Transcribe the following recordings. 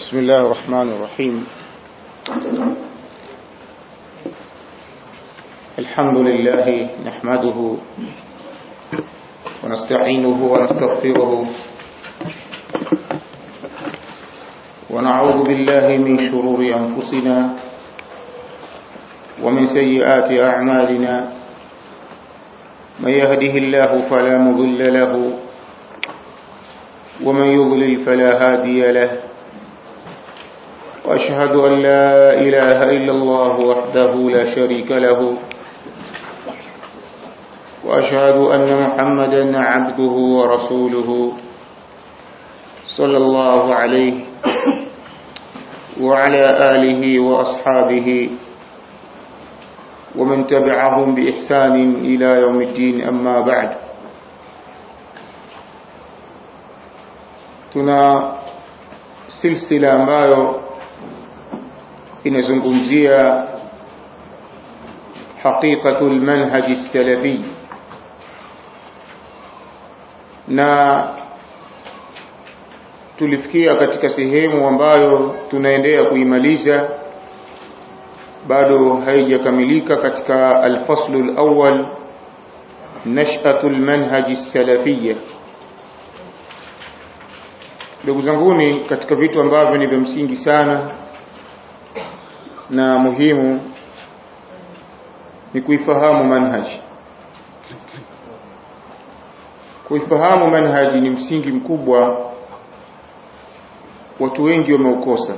بسم الله الرحمن الرحيم الحمد لله نحمده ونستعينه ونستغفره ونعوذ بالله من شرور أنفسنا ومن سيئات أعمالنا من يهده الله فلا مضل له ومن يضلل فلا هادي له وأشهد أن لا إله إلا الله وحده لا شريك له وأشهد أن محمدا عبده ورسوله صلى الله عليه وعلى آله وأصحابه ومن تبعهم بإحسان إلى يوم الدين أما بعد tuna silsila ambayo inazungumzia haqiqatul manhaj salafi na tulifikia katika sehemu ambayo tunaendelea kuimaliza bado haijakamilika katika alfaslu alawwal nash'atul manhaj salafiyya ndugu zanguni katika vitu ambavyo ni vya msingi sana na muhimu ni kuifahamu manhaji kuifahamu manhaji ni msingi mkubwa watu wengi wameukosa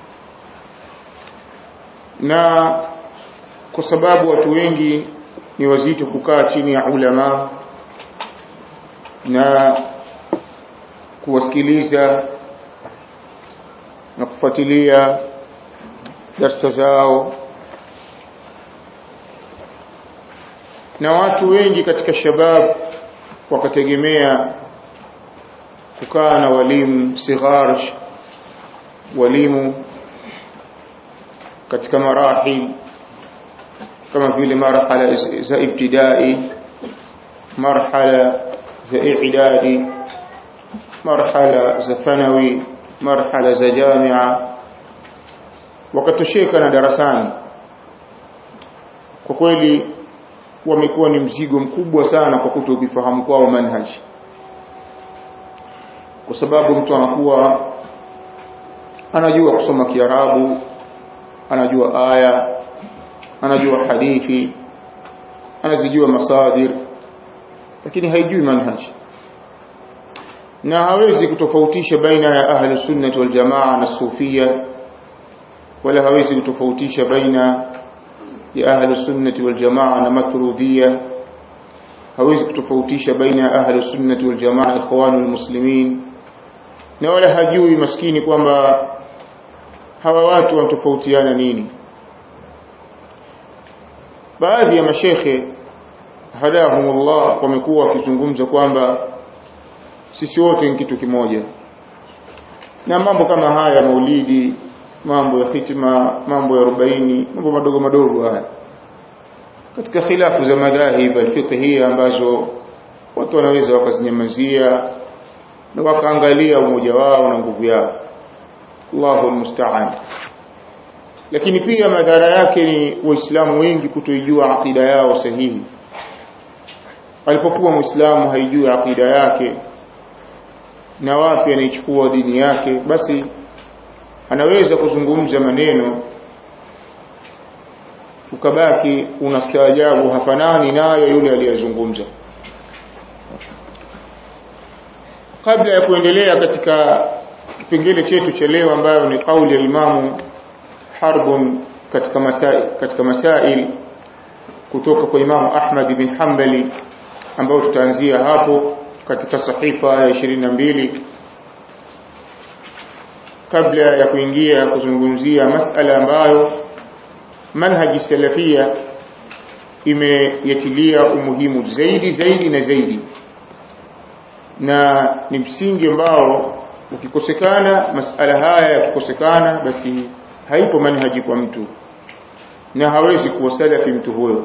na kwa sababu watu wengi ni wazito kukaa chini ya ulama na kuwasikiliza na kufuatilia darsa zao na watu wengi katika shabab wakategemea kukaa na walimu sighar walimu katika marahil kama vile marhala za ibtidai marhala za i'dadi marhala za thanawi marhala za jamia wakatosheka na darasani kwa kweli wamekuwa ni mzigo mkubwa sana kwa kutokufahamu kwao manhaji kwa sababu mtu anakuwa anajua kusoma kiarabu anajua aya anajua hadithi anazijua masadir lakini haijui manhaji na hawezi kutofautisha baina ya ahli sunnah wal jamaa na sufia wala hawezi kutofautisha baina ya ahli sunnah wal jamaa na matrudia hawezi kutofautisha baina ya ahli sunnah wal jamaa ikhwanul muslimin na wala hajui maskini kwamba hawa watu wanatofautiana nini baadhi ya mashekhe hadahumullah wamekuwa wakizungumza kwamba sisi wote ni kitu kimoja na mambo kama haya maulidi mambo ya hitima mambo ya arobaini mambo madogo madogo haya katika khilafu za madhahib alfiqhiyya ambazo watu wanaweza wakazinyamazia na wakaangalia umoja wao na nguvu yao Allahu almusta'an lakini pia madhara yake ni waislamu wengi kutoijua akida yao sahihi alipokuwa muislamu haijui akida yake na wapi anaichukua dini yake basi anaweza kuzungumza maneno ukabaki unastaajabu hafanani nayo yule aliyezungumza kabla ya kuendelea katika kipengele chetu cha leo ambayo ni kauli ya imamu harbun katika masail katika masail kutoka kwa imamu Ahmad bin Hanbali ambao tutaanzia hapo katika sahifa ya 22 kabla ya kuingia kuzungumzia masala ambayo manhaji salafia imeyatilia umuhimu zaidi zaidi na zaidi na ni msingi ambao ukikosekana masala haya yakikosekana basi haipo manhaji kwa mtu na hawezi kuwa salafi mtu huyo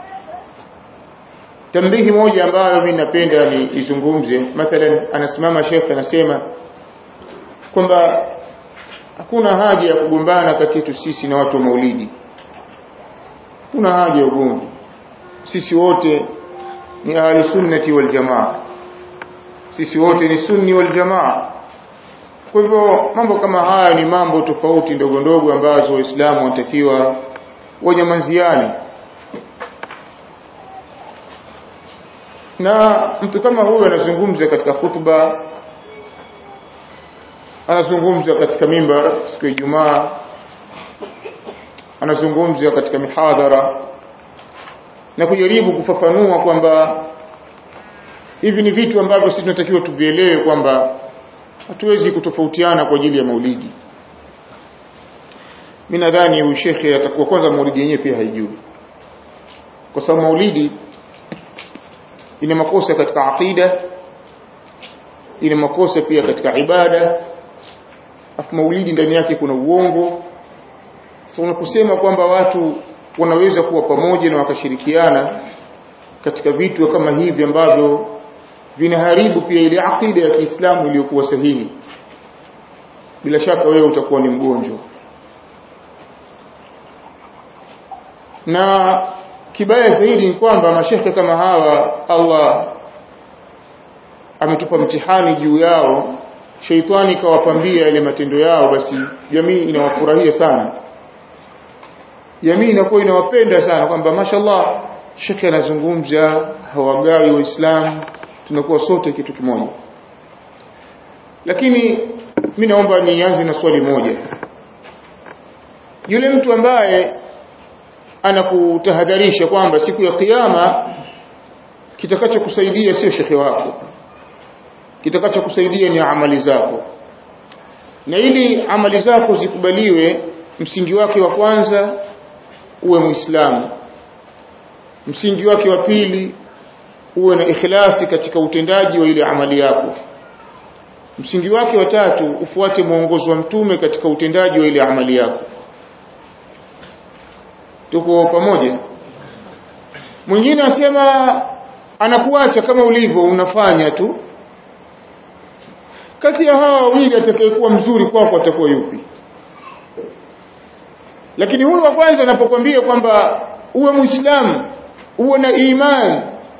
tambihi moja ambayo mimi napenda ni izungumze mathalan anasimama shekhe anasema kwamba hakuna haja ya kugombana kati yetu sisi na watu wa maulidi kuna haja ya ugomvi sisi wote ni ahli sunnati wal jamaa sisi wote ni sunni wal jamaa kwa hivyo mambo kama haya ni mambo tofauti ndogo ndogo ambazo waislamu wanatakiwa wanyamaziane na mtu kama huyu anazungumza katika khutba anazungumza katika mimbar siku ya Ijumaa anazungumza katika mihadhara na kujaribu kufafanua kwamba hivi ni vitu ambavyo sisi tunatakiwa tuvielewe kwamba hatuwezi kutofautiana kwa ajili ya maulidi mimi nadhani huyu shekhe atakuwa kwanza maulidi yenyewe pia haijui kwa sababu maulidi ina makosa katika aqida ina makosa pia katika ibada afu maulidi ndani yake kuna uongo so unaposema kwamba watu wanaweza kuwa pamoja na wakashirikiana katika vitu kama hivi ambavyo vinaharibu pia ile aqida ya Kiislamu iliyokuwa sahihi bila shaka wewe utakuwa ni mgonjwa na kibaya zaidi ni kwamba mashekhe kama hawa Allah ametupa mtihani juu yao sheitani kawapambia ile matendo yao basi jamii inawafurahia sana jamii inakuwa inawapenda sana kwamba mashallah shekhe anazungumza hawagawi waislamu tunakuwa sote kitu kimoja lakini mi naomba nianze na swali moja yule mtu ambaye anakutahadharisha kwamba siku ya kiyama kitakachokusaidia sio shekhe wako kitakachokusaidia ni amali zako na ili amali zako zikubaliwe msingi wake wa kwanza uwe muislamu msingi wake wa pili uwe na ikhlasi katika utendaji wa ile amali yako msingi wake wa tatu ufuate mwongozo wa mtume katika utendaji wa ile amali yako tuko pamoja mwingine asema anakuacha kama ulivyo unafanya tu kati ya hawa wawili atakayekuwa mzuri kwako atakuwa yupi lakini huyu wa kwanza anapokuambia kwamba uwe muislamu uwe na imani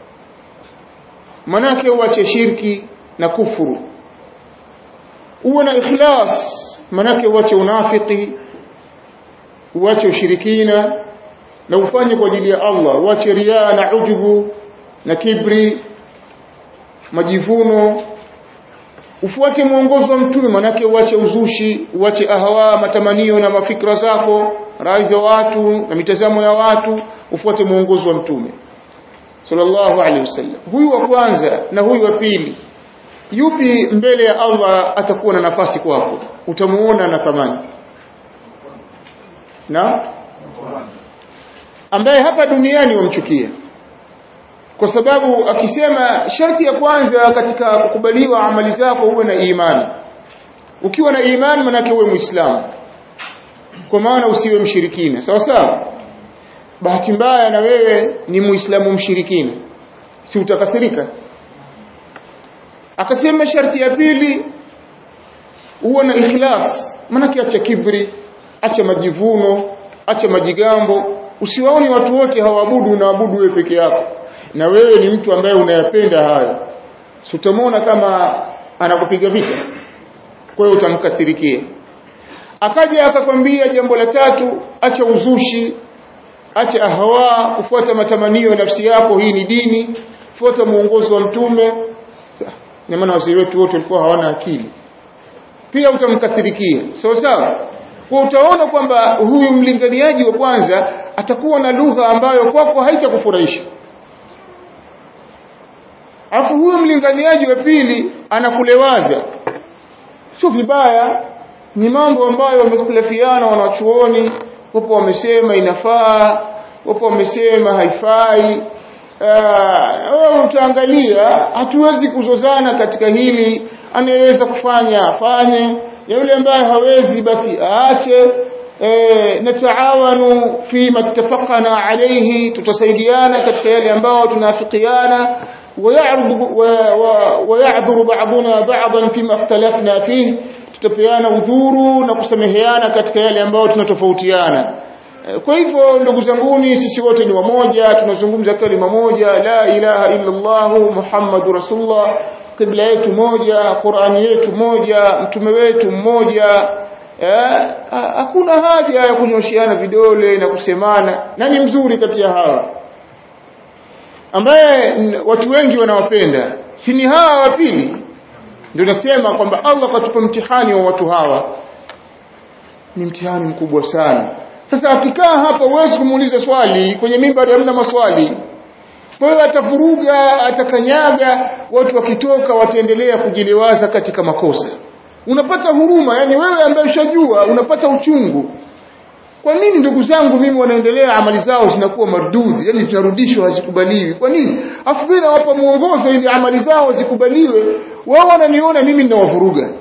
manake uache shirki na kufuru uwe na ikhlas manake uache unafiki uache ushirikina na ufanye kwa ajili ya Allah uache riaa na ujubu na kibri majivuno ufuate mwongozo wa mtume manake uache uzushi uache ahawa matamanio na mafikra zako rai za watu na mitazamo ya watu ufuate mwongozo wa mtume sallallahu alaihi wasallam huyu wa kwanza na huyu wa pili yupi mbele ya Allah atakuwa na nafasi kwako utamuona na thamani na ambaye hapa duniani wamchukia kwa sababu akisema sharti ya kwanza katika kukubaliwa amali zako uwe na imani ukiwa na imani manake uwe muislamu kwa maana usiwe mshirikina sawa sawa bahati mbaya na wewe ni muislamu mshirikina si utakasirika akasema sharti ya pili uwe na ikhlas manake acha kibri acha majivuno acha majigambo usiwaone watu wote hawaabudu unaabudu wewe peke yako na wewe ni mtu ambaye unayapenda hayo si utamwona kama anakupiga vita kwa hiyo utamkasirikia akaja akakwambia jambo la tatu acha uzushi acha ahawa kufuata matamanio ya nafsi yako hii ni dini fuata muongozo wa mtume na maana wazee wetu wote walikuwa hawana akili pia utamkasirikia sawa sawa kwa utaona kwamba huyu mlinganiaji wa kwanza atakuwa na lugha ambayo kwako haitakufurahisha afu huyu mlinganiaji wa pili anakulewaza sio vibaya ni mambo ambayo wamekhtalafiana wanachuoni wapo wamesema inafaa wapo wamesema haifai wewe utaangalia hatuwezi kuzozana katika hili anayeweza kufanya afanye ya yule ambaye hawezi basi aache e, nataawanu fima ittafaqna alayhi tutasaidiana katika yale ambao tunafikiana ويعذر بعضنا بعضا فيما اختلفنا فيه tutapeana udhuru na kusameheana katika yale ambayo tunatofautiana kwa hivyo ndugu zanguni sisi wote ni wamoja tunazungumza kalima moja la ilaha illa Allah Muhammadur Rasulullah kibla yetu moja Qur'ani yetu moja mtume wetu mmoja hakuna haja ya kunyoshiana vidole na kusemana nani mzuri kati ya hawa ambaye watu wengi wanawapenda si ni hawa wa pili ndio nasema kwamba Allah katupa mtihani wa watu hawa ni mtihani mkubwa sana sasa akikaa hapa huwezi kumuuliza swali kwenye mimbari hamna maswali kwa hiyo atavuruga atakanyaga watu wakitoka wataendelea kujiliwaza katika makosa unapata huruma yani wewe ambaye ushajua unapata uchungu kwa nini ndugu zangu mimi wanaendelea amali zao zinakuwa mardudi yani zinarudishwa hazikubaliwi kwa nini afu bila wapa muongozo ili amali zao zikubaliwe wao wananiona mimi ninawavuruga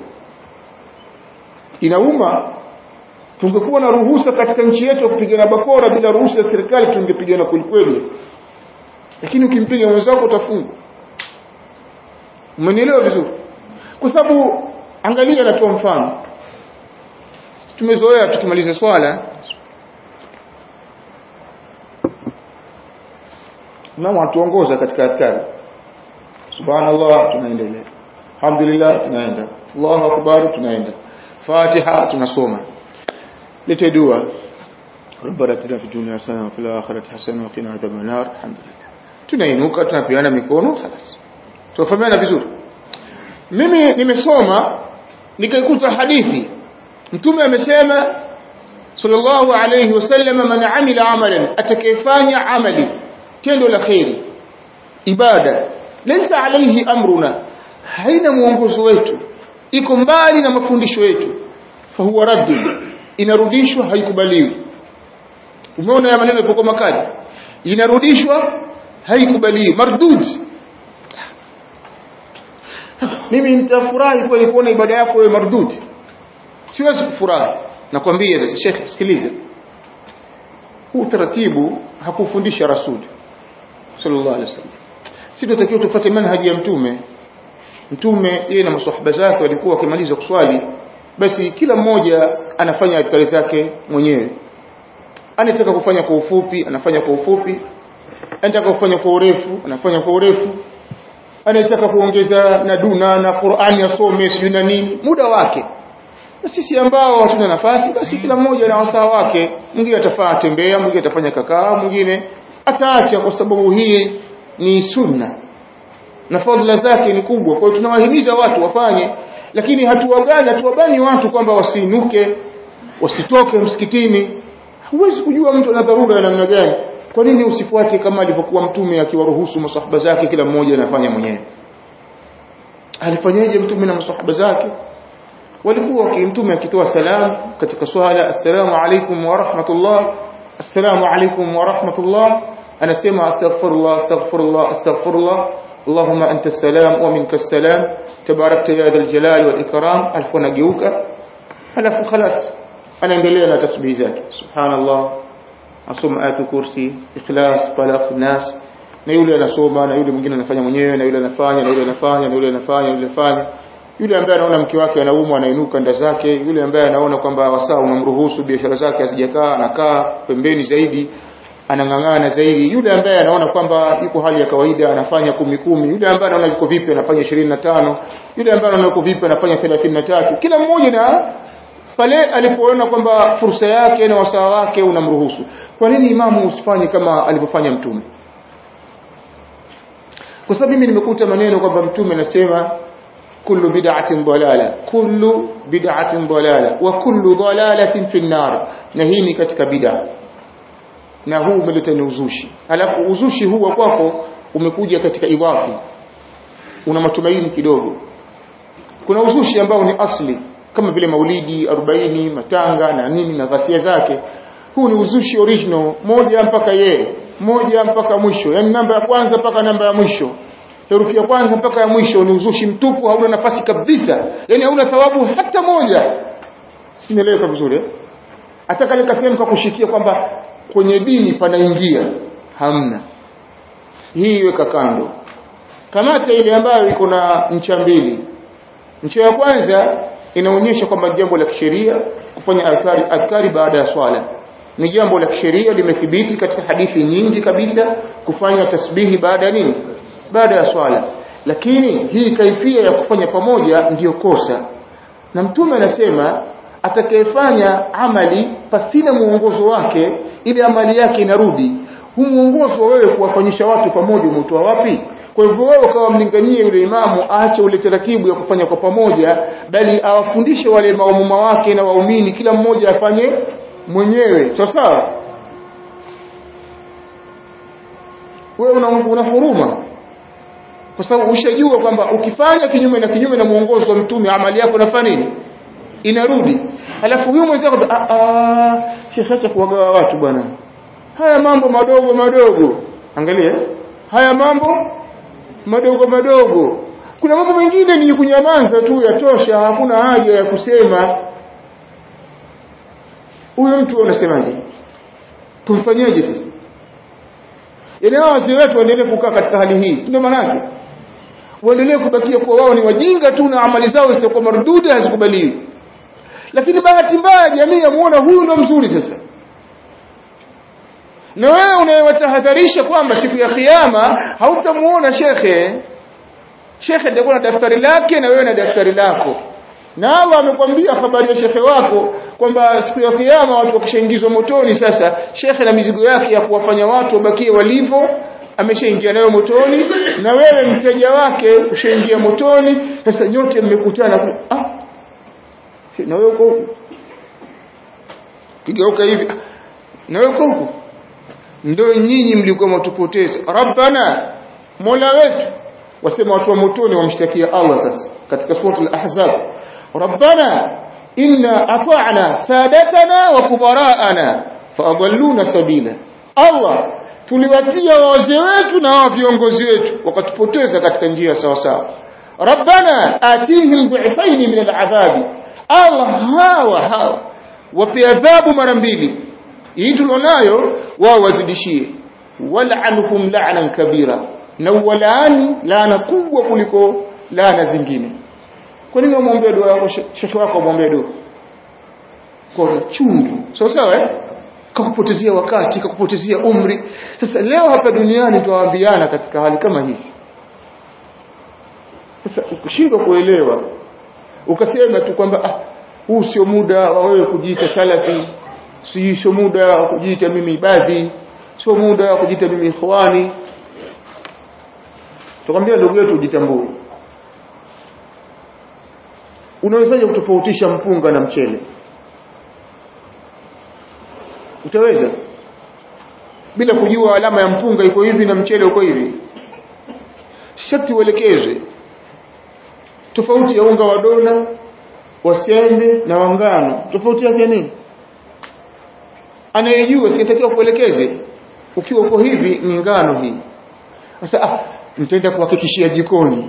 inauma tungekuwa na ruhusa katika nchi yetu kupigana bakora bila ruhusa ya serikali tungepigana kwelikweli lakini ukimpiga mwenzako utafungwa umenielewa vizuri kwa sababu angalia natoa mfano tumezoea tukimaliza swala Imamu atuongoza katika adhkari subhanallah tunaendelea alhamdulillah tunaenda Allahu akbar tunaenda Fatiha tunasoma lete dua ربنا اتنا في الدنيا حسنه وفي الاخره حسنه وقنا عذاب النار الحمد لله tunainuka tunapeana mikono خلاص tufahamiana vizuri mimi nimesoma nikaikuta hadithi mtume amesema sallallahu alayhi wasallam man amila amalan atakayefanya amali tendo la khairi ibada laysa alayhi amruna haina mwongozo wetu iko mbali na mafundisho yetu fahuwa raddu inarudishwa haikubaliwi umeona ya maneno yapokuwa makali inarudishwa haikubaliwi mardud mimi nitafurahi kweli kuona ibada yako wewe mardud siwezi kufurahi nakwambia sasa shekhe sikiliza huu taratibu hakufundisha rasuli sallallahu alaihi wasallam sisi tunatakiwa tufuate manhaji ya mtume mtume yeye na maswahaba zake walikuwa wakimaliza kuswali basi kila mmoja anafanya adhkari zake mwenyewe anataka kufanya kwa ufupi anafanya kwa ufupi anataka kufanya kwa urefu anafanya kwa urefu anataka kuongeza na duna na Qur'ani asome sio na nini muda wake na sisi ambao hatuna nafasi basi kila mmoja na wasaa wake mwingine atafaa tembea mwingine atafanya kakaa mwingine ataacha kwa sababu hii ni sunna na fadhila zake ni kubwa kwa hiyo tunawahimiza watu wafanye lakini hatuwagani hatuwabani watu kwamba wasiinuke wasitoke msikitini huwezi kujua mtu ana dharura ya namna gani kwa nini usifuate kama alivyokuwa mtume akiwaruhusu masahaba zake kila mmoja anafanya mwenyewe alifanyaje mtume na masahaba zake walikuwa mtume akitoa salamu katika swala assalamu alaikum wa rahmatullah assalamu alaikum wa rahmatullah anasema astaghfirullah astaghfirullah astaghfirullah اللهم أنت السلام ومنك السلام تباركت يا ذا الجلال والإكرام ألف ونجيوك ألف خلاص أنا ملينا تسبيح ذاك سبحان الله أصوم آية كرسي إخلاص فلق الناس na yule anasoma na yule mwingine anafanya mwenyewe na yule anafanya na yule anafanya na yule anafanya na yule anafanya yule ambaye anaona mke wake anaumwa anainuka nda zake yule ambaye anaona kwamba wasaa unamruhusu biashara zake hazijakaa anakaa pembeni zaidi anang'ang'ana zaidi yule ambaye anaona kwamba yuko hali ya kawaida anafanya kumi kumi yule ambaye anaona yuko vipi anafanya ishirini na tano yule ambaye anaona yuko vipi anafanya thelathini na tatu kila mmoja na pale alipoona kwamba fursa yake na wasaa wake unamruhusu kwa nini imamu usifanye kama alivyofanya mtume kwa sababu mimi nimekuta maneno kwamba mtume anasema kullu bid'atin dalala kullu bid'atin dalala wa kullu dalalatin fi nar na hii ni katika bid'a na huu umeleta ni uzushi alafu uzushi huu wa kwako umekuja katika idhafi una matumaini kidogo kuna uzushi ambao ni asli kama vile maulidi 40 matanga na nini na ghasia zake huu ni uzushi original moja mpaka ye moja mpaka mwisho yani namba ya kwanza mpaka namba ya mwisho herufi ya kwanza mpaka ya mwisho ni uzushi mtupu hauna nafasi kabisa yani hauna thawabu hata moja simeleweka vizuri eh? hata kale kasema kakushikia kwamba kwenye dini panaingia hamna hii weka kando kamata ile ambayo iko na ncha mbili ncha ya kwanza inaonyesha kwamba jambo la kisheria kufanya adhkari adhkari baada ya swala ni jambo la kisheria limethibiti katika hadithi nyingi kabisa kufanya tasbihi baada ya nini baada ya swala lakini hii kaifia ya kufanya pamoja ndiyo kosa na mtume anasema atakayefanya amali pasina muongozo wake ile amali yake inarudi huu muongozo wewe kuwafanyisha watu pamoja umetoa wapi kwa hivyo wewe ukawa mlinganie yule imamu aache ule taratibu ya kufanya kwa pamoja bali awafundishe wale maumuma wake na waumini kila mmoja afanye mwenyewe sawa sawa wewe una, una huruma kwa sababu ushajua kwamba ukifanya kinyume na kinyume na muongozo wa mtume amali yako inafanya nini inarudi alafu huyo mwenzako ah ah shekhe acha kuwagawa watu bwana haya mambo madogo madogo angalia haya mambo madogo madogo kuna mambo mengine ni kunyamaza tu yatosha hakuna haja ya kusema huyo mtu unasemaje tumfanyeje sasa ile wazee wetu waendelee kukaa katika hali hii ndio maana yake waendelee kubakia kuwa wao ni wajinga tu na amali zao zitakuwa marduda hazikubaliwi lakini bahati mbaya jamii yamuona huyu ndo mzuri sasa na wewe unayewatahadharisha kwamba siku ya kiyama hautamuona shekhe shekhe atakuwa na daftari lake na wewe na daftari lako na Allah amekwambia habari ya shekhe wako kwamba siku ya kiyama watu wakishaingizwa motoni sasa shekhe na mizigo yake ya kuwafanya watu wabakie walivyo ameshaingia nayo motoni na wewe mteja wake ushaingia motoni sasa nyote mmekutana ku ah si na wewe uko huko kigeuka hivi ah, na wewe uko huko ndio nyinyi mlikuwa mtupoteza rabbana mola wetu wasema watu wa motoni wamshtakia Allah sasa katika sura al-ahzab rabbana inna ata'na sadatana wa kubara'ana faadalluna sabila Allah tuliwatia wazee wetu na wa viongozi wetu wakatupoteza katika njia sawa sawa rabbana atihim dhifaini min al'adhabi Allah hawa hawa wape adhabu mara mbili hii tulionayo wao wazidishie wal'anhum la'nan kabira na walaani laana kubwa kuliko laana zingine kwa nini umwombee dua yako shekhi wako umwombee dua kwa chungu sawa sawa eh kakupotezea wakati kakupotezea umri sasa leo hapa duniani tuwaambiana katika hali kama hizi sasa ukishindwa kuelewa ukasema tu kwamba ah huu sio muda wa wewe kujiita salafi si sio muda wa kujiita mimi ibadhi sio muda wa kujiita mimi ikhwani tukwambia ndugu yetu ujitambue unawezaje kutofautisha mpunga na mchele utaweza bila kujua alama ya mpunga iko hivi na mchele uko hivi sharti uelekezwe tofauti ya unga wa dona wa sembe na wa ngano tofauti yake nini anayejua sitakiwa kuelekeze ukiwa uko hivi ni ngano hii sasa ah nitaenda kuhakikishia jikoni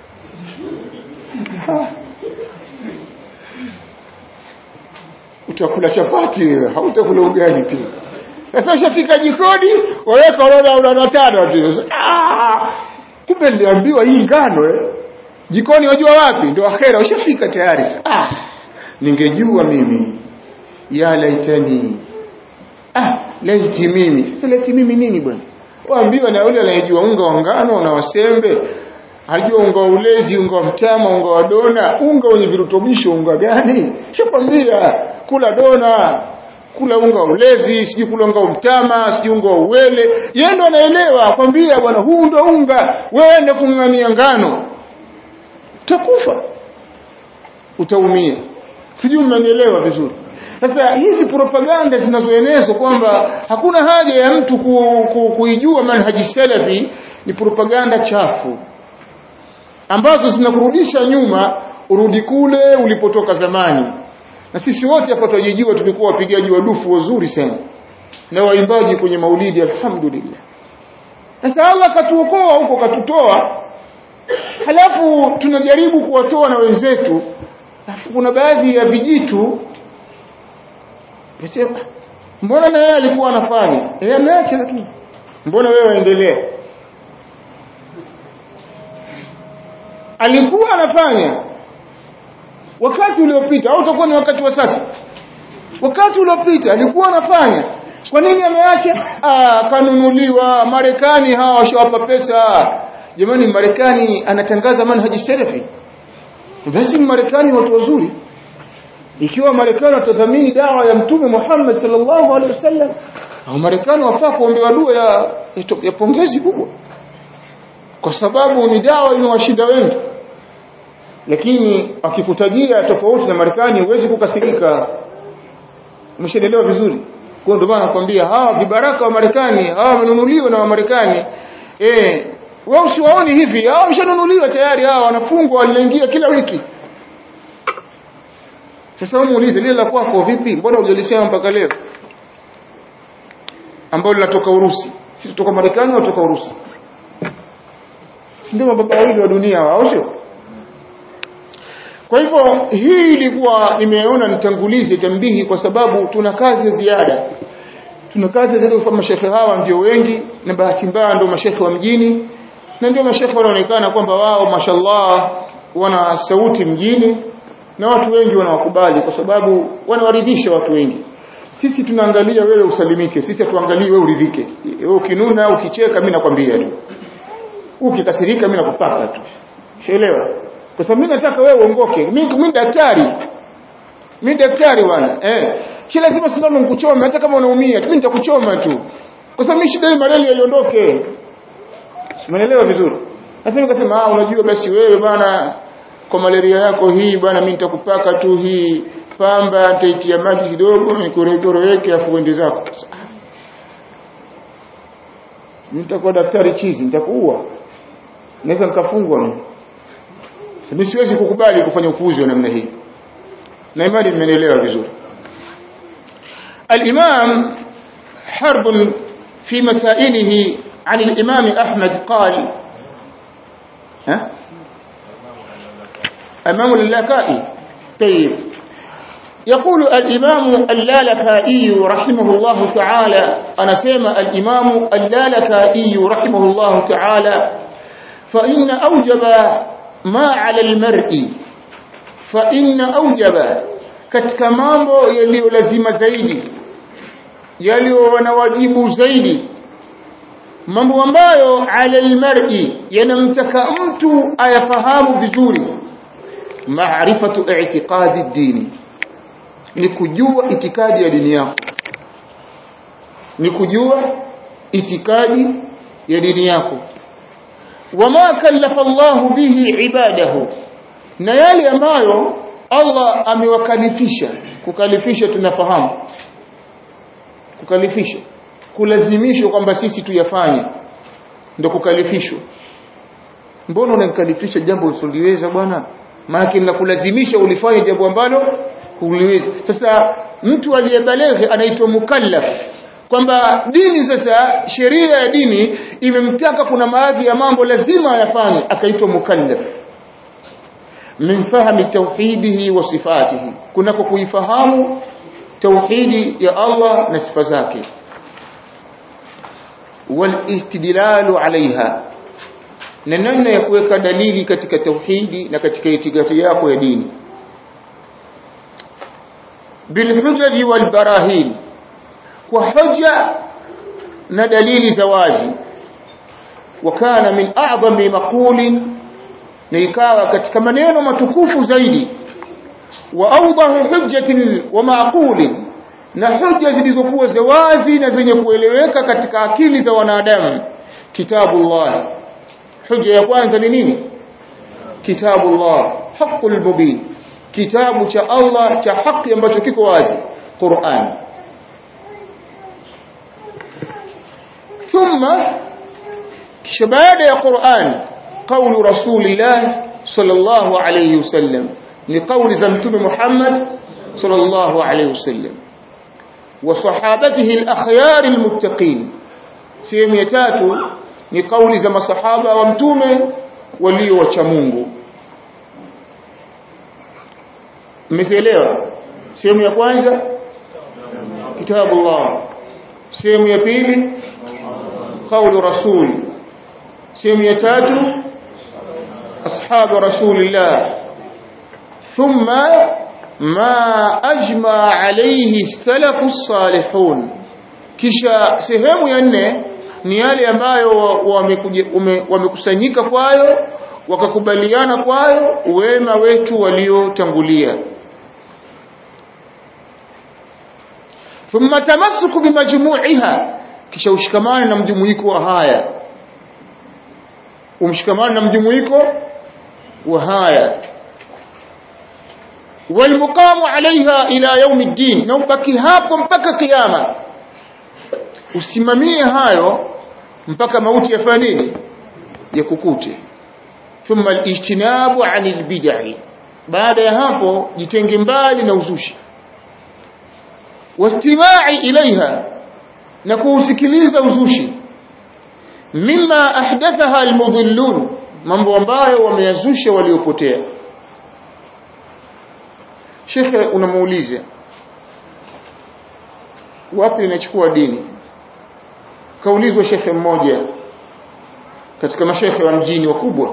utakula chapati wewe hautakula ugali tu sasa ushafika jikoni waweka orodha orodha tano tu ah kumbe niliambiwa hii ngano eh jikoni wajua wapi ndio akhera ushafika tayari ah ningejua mimi ya laitani ah laiti mimi sasa laiti mimi nini bwana waambiwa na yule anayejua unga wa ngano na wasembe hajua unga wa ulezi unga wa mtama unga wa dona unga wenye virutubisho unga gani shakwambia kula dona kula unga wa ulezi sijui kula unga wa mtama sijui unga wa uwele yeye ndo anaelewa kwambia bwana huu ndo unga wewe enda kung'ang'ania ngano utakufa utaumia sijui mmenielewa vizuri sasa hizi propaganda zinazoenezwa kwamba hakuna haja ya mtu ku, ku, kuijua manhaji salafi ni propaganda chafu ambazo zinakurudisha nyuma urudi kule ulipotoka zamani na sisi wote hapa tunajijua tulikuwa wapigaji wa dufu wazuri sana na waimbaji kwenye maulidi alhamdulillah sasa Allah katuokoa huko katutoa halafu tunajaribu kuwatoa na wenzetu alafu kuna baadhi ya vijitu Nasema mbona na yeye alikuwa anafanya? Yeye ameacha lakini mbona wewe waendelea? Alikuwa anafanya wakati uliopita au utakuwa ni wakati wa sasa wakati uliopita alikuwa anafanya kwa nini ameacha ah kanunuliwa Marekani hawa washawapa pesa jamani Marekani anatangaza manhaji salafi basi Marekani watu wazuri ikiwa Marekani watadhamini dawa ya mtume Muhammad sallallahu alaihi wasallam au Marekani wafaa kuombewa dua ya, ya pongezi kubwa kwa sababu ni dawa imewashinda wengi lakini akikutajia tofauti na Marekani huwezi kukasirika umeshaelewa vizuri kwa ndio maana nakwambia hawa vibaraka wa Marekani hawa wamenunuliwa na wa Marekani eh wao usiwaoni hivi hawa wameshanunuliwa tayari hawa wanafungwa wanaingia kila wiki sasa wewe muulize lile la kwako vipi mbona hujalisema mpaka leo ambao linatoka Urusi si kutoka Marekani au kutoka Urusi si ndio mababa wawili wa dunia hao sio kwa hivyo hii ilikuwa nimeona nitangulize tambihi kwa sababu tuna kazi ya ziada tuna kazi zaidi kwa mashekhe hawa ndio wengi na bahati mbaya ndio mashekhe wa mjini na ndio mashekhe wanaonekana kwamba wao mashallah wana sauti mjini na watu wengi wanawakubali kwa sababu wanawaridhisha watu wengi sisi tunaangalia wewe usalimike sisi hatuangalii wewe uridhike wewe ukinuna ukicheka mimi nakwambia tu ukikasirika mimi nakupaka tu sheelewa kwa sababu mimi nataka wewe uongoke mimi mimi daktari mimi daktari bwana eh si lazima sindano nikuchome hata kama unaumia mimi nitakuchoma tu kwa sababu mimi shida hii malaria iondoke umeelewa vizuri sasa nikasema ah unajua basi wewe bwana kwa malaria yako hii bwana mimi nitakupaka tu hii pamba nitaitia maji kidogo nikurekoroweke afu uende zako nitakuwa daktari chizi nitakuua naweza nikafungwa mimi mimi siwezi kukubali kufanya upuuzi wa namna hii na imani mmenielewa vizuri الإمام حرب في مسائله عن الإمام أحمد قال ها أمام اللكائي طيب يقول الإمام اللالكائي رحمه الله تعالى أنا سيما الإمام اللالكائي رحمه الله تعالى فإن أوجب ما على المرء فإن أوجب katika mambo yaliyo lazima zaidi yaliyo na wajibu zaidi mambo ambayo ala almar'i yanamtaka mtu ayafahamu vizuri maarifatu i'tiqadi dini ni kujua itikadi ya dini yako ni kujua itikadi ya dini yako wama kallafa Allahu bihi ibadahu na yale ambayo Allah amewakalifisha kukalifisha tunafahamu kukalifisha kulazimishwa kwamba sisi tuyafanye ndio kukalifishwa mbona unanikalifisha jambo usiliweza bwana maana ninakulazimisha ulifanye jambo ambalo huliwezi sasa mtu aliyebaleghe anaitwa mukallaf kwamba dini sasa sheria ya dini imemtaka kuna baadhi ya mambo lazima ayafanye akaitwa mukallaf min fahmi tauhidihi wa sifatihi kunako kuifahamu tauhidi ya Allah na sifa zake wal istidlalu alaiha na namna ya kuweka dalili katika tauhidi na katika itikadi yako ya dini bilhujaji wal barahin kwa hoja na dalili za wazi wakana min a'zami maqulin na ikawa katika maneno matukufu zaidi wa awdahu hujjatin wa maqulin na hujja zilizokuwa za wazi na zenye kueleweka katika akili za wanadamu kitabullah hujja ya kwanza ni nini kitabullah haqqul mubin kitabu cha Allah cha haki ambacho kiko wazi Qur'an thumma kisha baada ya Qur'an قول رسول الله صلى الله عليه وسلم لقول زمتم محمد صلى الله عليه وسلم وصحابته الأخيار المتقين سيم يتاتو لقول زم صحابة ومتومة ولي وشمونغو مثلها سيم يقوانزا كتاب الله سيم يبيلي قول رسول سيم يتاتو أصحاب رسول الله thumma ma ajma alayhi salafu salihun kisha sehemu ya nne ni yale ambayo wamekusanyika kwayo wakakubaliana kwayo wema wetu waliotangulia thumma tamassuku bimajmu'iha kisha ushikamane na mjumuiko wa haya umshikamane na mjumuiko wa haya walmuqamu alaiha ila yaumi ddin na ubaki hapo mpaka kiyama usimamie hayo mpaka mauti yafanye nini yakukute thumma alijtinabu anil bid'i baada ya hapo jitenge mbali na uzushi wastimai ilaiha na kuusikiliza uzushi mimma ahdathaha almudhillun mambo ambayo wameyazusha waliopotea shekhe unamuuliza wapi inachukua dini kaulizwa shekhe mmoja katika mashekhe wa mjini wakubwa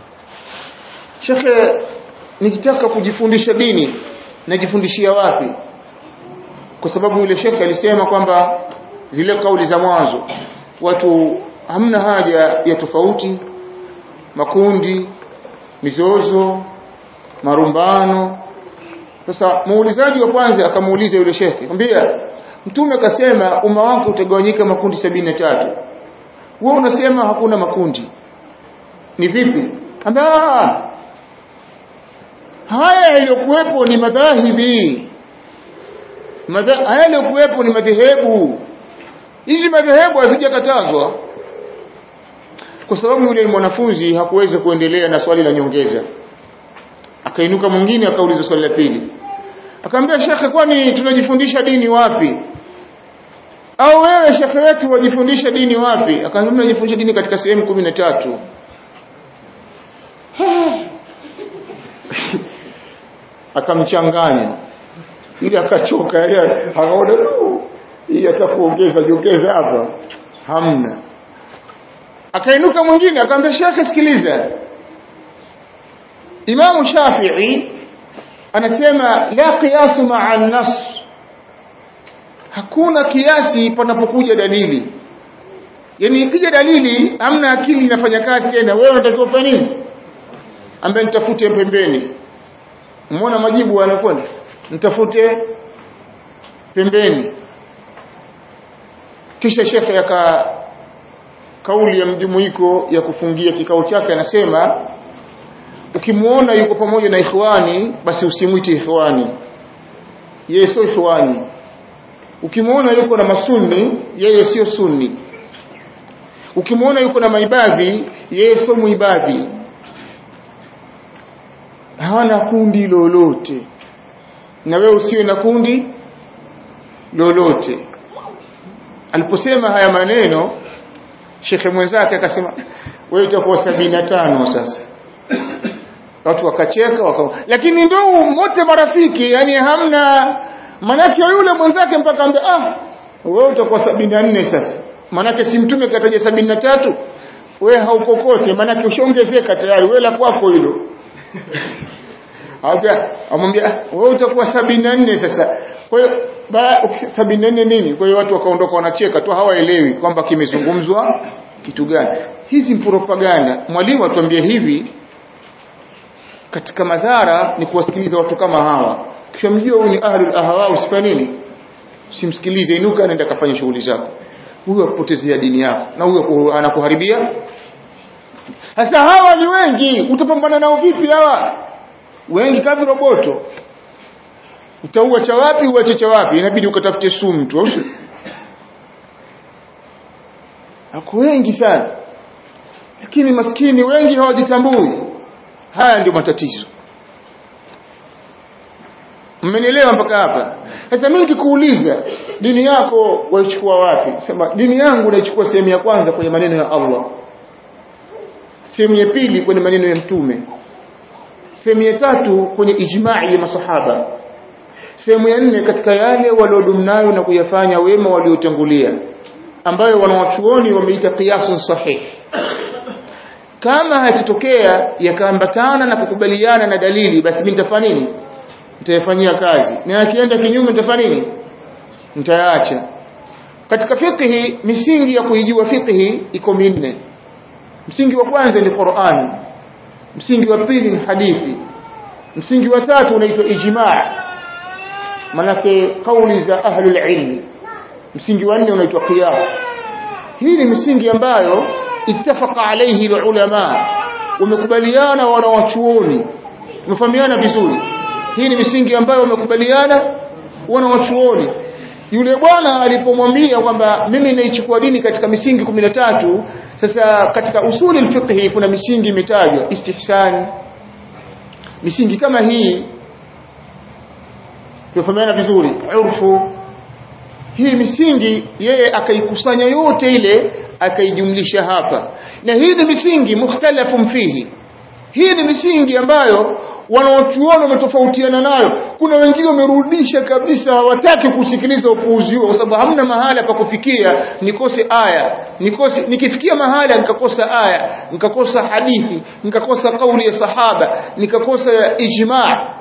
shekhe nikitaka kujifundisha dini najifundishia wapi kwa sababu yule shekhe alisema kwamba zile kauli za mwanzo watu hamna haja ya tofauti makundi mizozo marumbano sasa muulizaji wa kwanza akamuuliza yule shekhe akamwambia mtume akasema umma wako utagawanyika makundi sabini na tatu wewe unasema hakuna makundi ni vipi ambia haya yaliyokuwepo ni madhahibi Madha, haya yaliyokuwepo ni madhehebu hizi madhehebu hazijakatazwa kwa sababu yule mwanafunzi hakuweza kuendelea na swali la nyongeza akainuka mwingine akauliza swali la pili akamwambia shekhe kwani tunajifundisha dini wapi au wewe shekhe wetu wajifundisha dini wapi akamwambia tunajifundisha dini katika sehemu kumi na tatu akamchanganya ili akachoka yeye akaona hii atakuongeza jongeza hapa hamna akainuka mwingine akamwambia shekhe sikiliza Imamu Shafi'i anasema la qiyasu ma'a an-nas hakuna kiasi panapokuja dalili yani ikija dalili hamna akili inafanya kazi tena wewe unatakiwa ufanye nini ambaye nitafute pembeni umeona majibu anakwenda nitafute pembeni kisha shekhe aka kauli ya mjumuiko ya kufungia kikao chake anasema ukimuona yuko pamoja na ikhwani basi usimwite ikhwani yeye sio ikhwani ukimuona yuko na masunni yeye sio sunni ukimuona yuko na maibadhi yeye sio muibadhi hawana kundi lolote na wewe usiwe na kundi lolote aliposema haya maneno shekhe mwenzake akasema wewe utakuwa sabini na tano sasa watu wakacheka waka... lakini ndio wote marafiki yani hamna manake yule mwenzake mpaka ambe ah wewe utakuwa sabini na nne sasa manake si mtume kataja sabini na tatu we haukokote manake ushaongezeka tayari we la kwako hilo amwambia wewe utakuwa sabini na nne sasa kwa hiyo sabini na nne nini kwa hiyo watu wakaondoka wanacheka tu hawaelewi kwamba kimezungumzwa kitu gani hizi propaganda mwalimu atuambie hivi katika madhara ni kuwasikiliza watu kama hawa kisha mjua huyu ni ahlul ahwa usifanye nini usimsikilize inuka nenda kafanya shughuli zako huyo akupotezea dini yako na huyo anakuharibia sasa hawa ni wengi utapambana nao vipi hawa wengi kama roboto utaua cha wapi uache cha wapi inabidi ukatafute sumu tu au ako wengi sana lakini maskini wengi hawajitambui haya ndio matatizo mmenielewa mpaka hapa sasa mimi nikikuuliza dini yako waichukua wapi sema dini yangu naichukua sehemu ya kwanza kwenye maneno ya Allah sehemu ya pili kwenye maneno ya mtume sehemu ya tatu kwenye ijma'i ya masahaba sehemu ya nne katika yale waliodumnayo na kuyafanya wema waliotangulia ambayo wanawachuoni wameita qiyasun sahih kama hayatotokea yakaambatana na kukubaliana na dalili basi mimi nitafanya nini nitayafanyia kazi na akienda kinyume nitafanya nini nitayaacha katika fiqhi misingi ya kuijua fiqhi iko minne msingi wa kwanza ni Qur'an msingi wa pili ni hadithi msingi wa tatu unaitwa ijma' manake kauli za ahlul ilmi msingi wa nne unaitwa qiyas hii ni misingi ambayo ittafaqa alayhi ulama wamekubaliana wanawachuoni tumefahamiana vizuri hii ni misingi ambayo wamekubaliana wanawachuoni yule bwana alipomwambia kwamba mimi naichukua dini katika misingi 13 sasa katika usuli alfiqhi kuna misingi imetajwa istihsan misingi kama hii tufahamiana vizuri urfu hii misingi yeye akaikusanya yote ile akaijumlisha hapa na hii ni misingi mukhtalafun fihi hii ni misingi ambayo wanaochuoni wametofautiana nayo kuna wengine wamerudisha kabisa hawataki kusikiliza upuuzi huo kwa sababu hamna mahala pa kufikia nikose aya nikose nikifikia mahala nikakosa aya nikakosa hadithi nikakosa kauli ya sahaba nikakosa ijma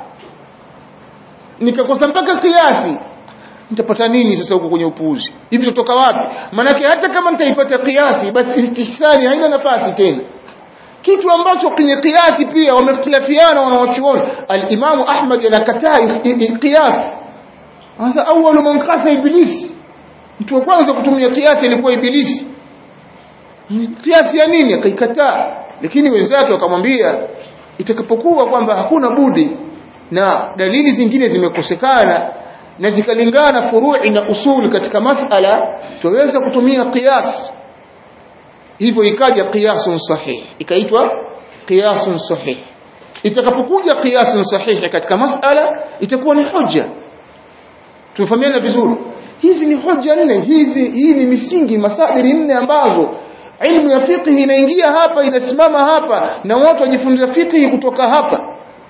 nikakosa mpaka kiasi nitapata nini sasa huko kwenye upuuzi hivi tutoka wapi manake hata kama nitaipata kiasi basi istihsani haina nafasi tena kitu ambacho kwenye kiasi pia wamehtilafiana wanawachuoni al-Imam Ahmad anakataa qiyas sasa awwalu man qasa iblis mtu wa kwanza kutumia kiasi ilikuwa ibilisi kiasi ya nini akaikataa lakini wenzake wakamwambia itakapokuwa kwamba hakuna budi na dalili zingine zimekosekana na zikalingana furu'i na usul katika masala tuweza kutumia qiyas hivyo ikaja qiyasun sahih ikaitwa qiyasun sahih itakapokuja qiyasun sahih katika masala itakuwa ni hoja tumefahamiana vizuri hizi ni hoja nne hizi hii ni misingi masadiri nne ambazo ilmu ya fiqh inaingia hapa inasimama hapa na watu wajifunza fiqh kutoka hapa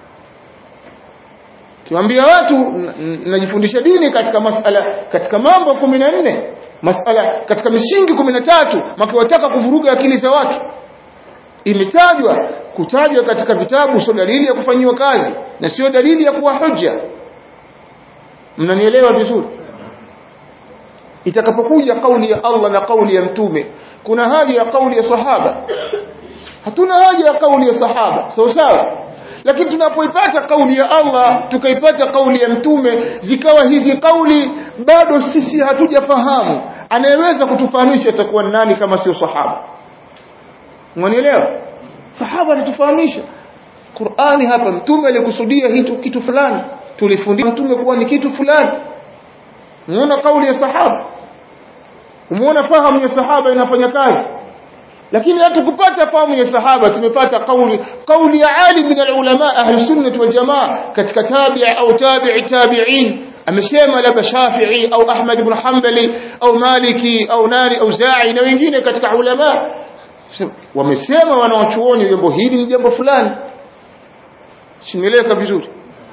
tuambia watu najifundisha dini katika masala katika mambo 14 masala katika misingi 13 makiwataka kuvuruga akili za watu imetajwa kutajwa katika vitabu sio dalili ya kufanyiwa kazi na sio dalili ya kuwa hoja mnanielewa vizuri itakapokuja kauli ya Allah na kauli ya mtume kuna haja ya kauli ya sahaba hatuna haja ya kauli ya sahaba sawa sawa lakini tunapoipata kauli ya Allah tukaipata kauli ya mtume zikawa hizi kauli bado sisi hatujafahamu anayeweza kutufahamisha atakuwa nani kama sio sahaba mwanielewa sahaba anatufahamisha Qur'ani hapa mtume alikusudia hitu kitu fulani tulifundisha mtume kuwa ni kitu fulani muona kauli ya sahaba umeona fahamu ya sahaba inafanya kazi lakini hata kupata fahamu ya sahaba tumepata kauli kauli ya alim min alulama ahli sunnah wal jamaa katika tabi'i au tabi'i tabi'in amesema labda Shafi'i au Ahmad ibn Hanbali au Maliki au Nari au Za'i na wengine katika ulama wamesema wanawachuoni jambo hili ni jambo fulani simeleka vizuri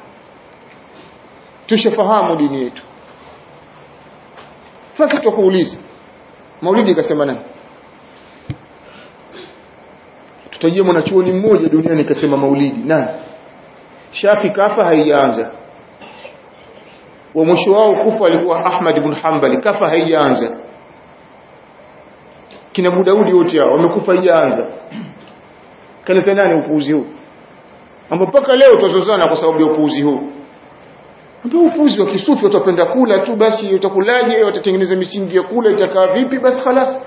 tushafahamu dini yetu sasa tukuuliza Maulidi akasema nani tutajie mwanachuoni mmoja duniani kasema maulidi nani Shafi kafa haijaanza wa mwisho wao kufa alikuwa Ahmad ibn Hanbali kafa haijaanza kina Abu Daudi wote hao wamekufa haijaanza kaleta nani upuuzi huu ambapo mpaka leo tutazozana kwa sababu ya upuuzi huu ndio upuuzi wa kisufi utapenda kula tu basi utakulaje watatengeneza misingi ya kula itakaa vipi basi خلاص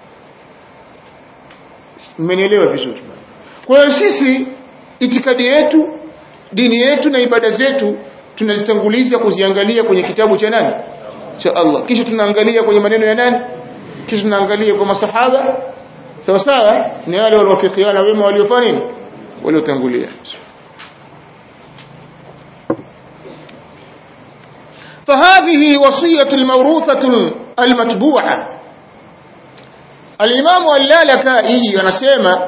mmenielewa vizuri kwa hiyo sisi itikadi yetu dini yetu na ibada zetu tunazitanguliza kuziangalia kwenye kitabu cha nani cha Allah kisha tunaangalia kwenye maneno ya nani kisha tunaangalia kwa masahaba sawa sawa ni wale waliofikiana wema waliofanya nini waliotangulia فهذه وصية الموروثة المتبوعة الإمام اللالكائي anasema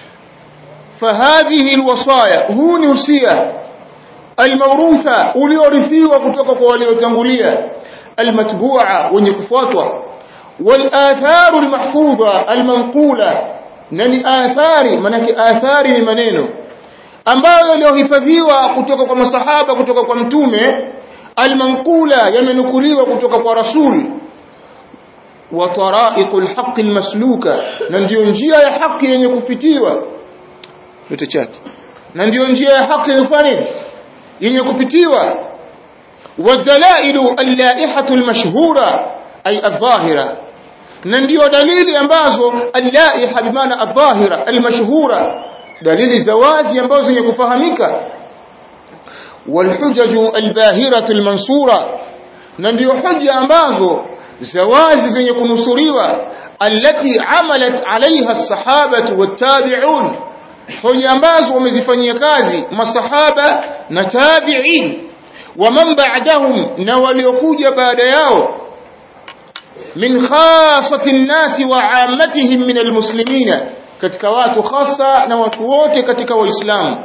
فهذه الوصايا هو نوصية الموروثة uliorithiwa kutoka kwa waliotangulia المتبوعة wenye kufuatwa والآثار المحفوظة المنقولة na ni athari manake athari ni maneno ambayo yaliyohifadhiwa kutoka kwa masahaba kutoka kwa mtume almanqula yamenukuliwa kutoka kwa rasul wa taraiqul haqqi almasluka na ndiyo njia ya haki yenye kupitiwa yote chake na ndiyo njia ya haki yenye yenye kupitiwa wadhalailu allaihatu almashhura ay adh-dhahira na ndiyo dalili ambazo allaiha bimaana adh-dhahira almashhura dalili za wazi ambazo zenye kufahamika walhujaju albahiratu almansura na ndiyo hoja ambazo za wazi zenye kunusuriwa allati amalat alaiha as-sahabatu wat-tabi'un hoja ambazo wamezifanyia kazi masahaba na tabi'in wa man ba'dahum na waliokuja baada yao min khasati an-nasi wa 'ammatihim min al-muslimina katika watu hasa na watu wote katika waislamu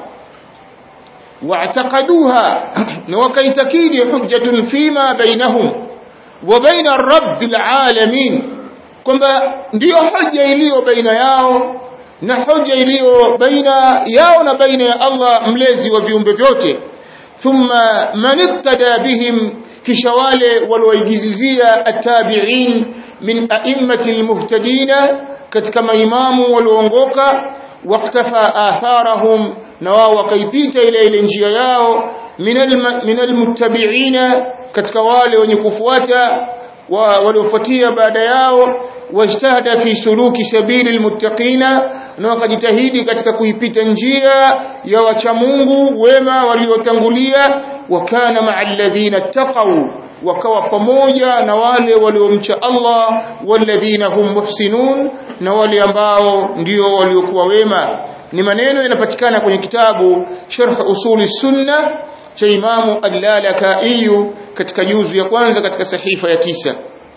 واعتقدوها وكيتكيد حجة فيما بينهم وبين الرب العالمين kwamba ndiyo hoja iliyo baina yao na hoja iliyo baina yao na baina ya Allah mlezi wa viumbe vyote thumma man ittada bihim kisha wale walioigizizia atabi'in min a'immati almuhtadina katika maimamu walioongoka waqtafa atharahum na wao wakaipita ile ile njia yao minal muttabi'ina katika wale wenye kufuata waliofuatia baada yao wajtahada fi suluki sabili almuttaqina na wakajitahidi katika kuipita njia ya wacha Mungu wema waliotangulia wakana ma'al ladhina taqaw wakawa pamoja na wale waliomcha Allah walladhina hum muhsinun na wale ambao ndio waliokuwa wema ni maneno yanapatikana kwenye kitabu Sharh Usuli Sunna cha Imamu Al-Lalaka'i katika juzu ya kwanza katika sahifa ya tisa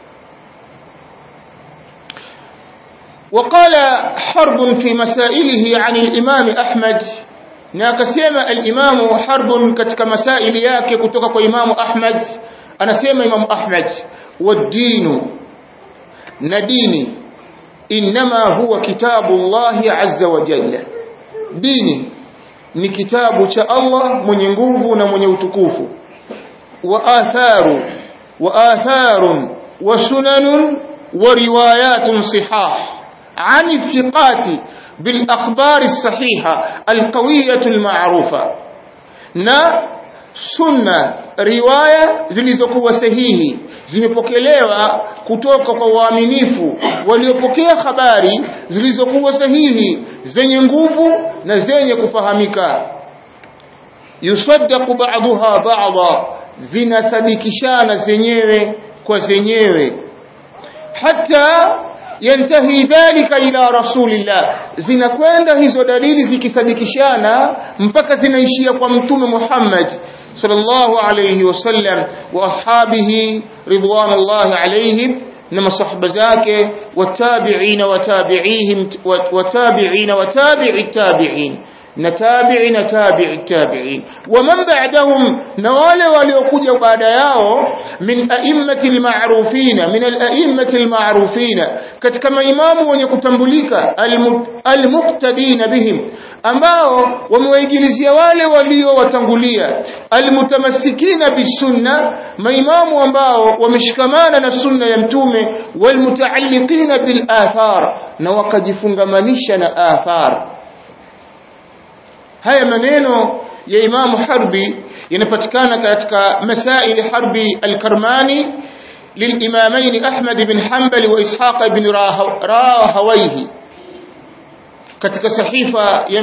وقال حرب في مسائله عن الإمام أحمد ناكسيما الإمام حرب كتك مسائل yake kutoka kwa Imam Ahmad anasema Imam Ahmad والدين نديني إنما هو كتاب الله عز وجل dini ni kitabu cha Allah mwenye nguvu na mwenye utukufu wa atharu wa atharun wa sunanun wa riwayatun sihah عن الثقات بالأخبار الصحيحة القوية المعروفة na sunna riwaya zilizokuwa sahihi zimepokelewa kutoka kwa waaminifu waliopokea habari zilizokuwa sahihi zenye nguvu na zenye kufahamika yusaddaqu ba'daha ba'dha zinasadikishana zenyewe kwa zenyewe hata yantahi dhalika ila rasulillah zinakwenda hizo dalili zikisadikishana mpaka zinaishia kwa mtume Muhammad sallallahu alayhi wasallam wa ashabihi ridwanullahi alayhim na masahaba zake watabi'ina watabi'ihim watabi'ina watabi'i tabi'in na tabi'i na tabi'i tabi'in wa man ba'dahum na wale waliokuja baada yao min a'immatil ma'rufina min al-a'immatil ma'rufina katika maimamu wenye kutambulika al-muqtadina bihim ambao wamewaigilizia wale waliowatangulia almutamassikina bisunna maimamu ambao wameshikamana na sunna ya mtume walmutaalliqina bil athar na wakajifungamanisha na athar haya maneno ya imamu harbi yanapatikana katika masaili harbi al-karmani للإمامين أحمد بن حنبل وإسحاق بن راهويه katika sahifa ya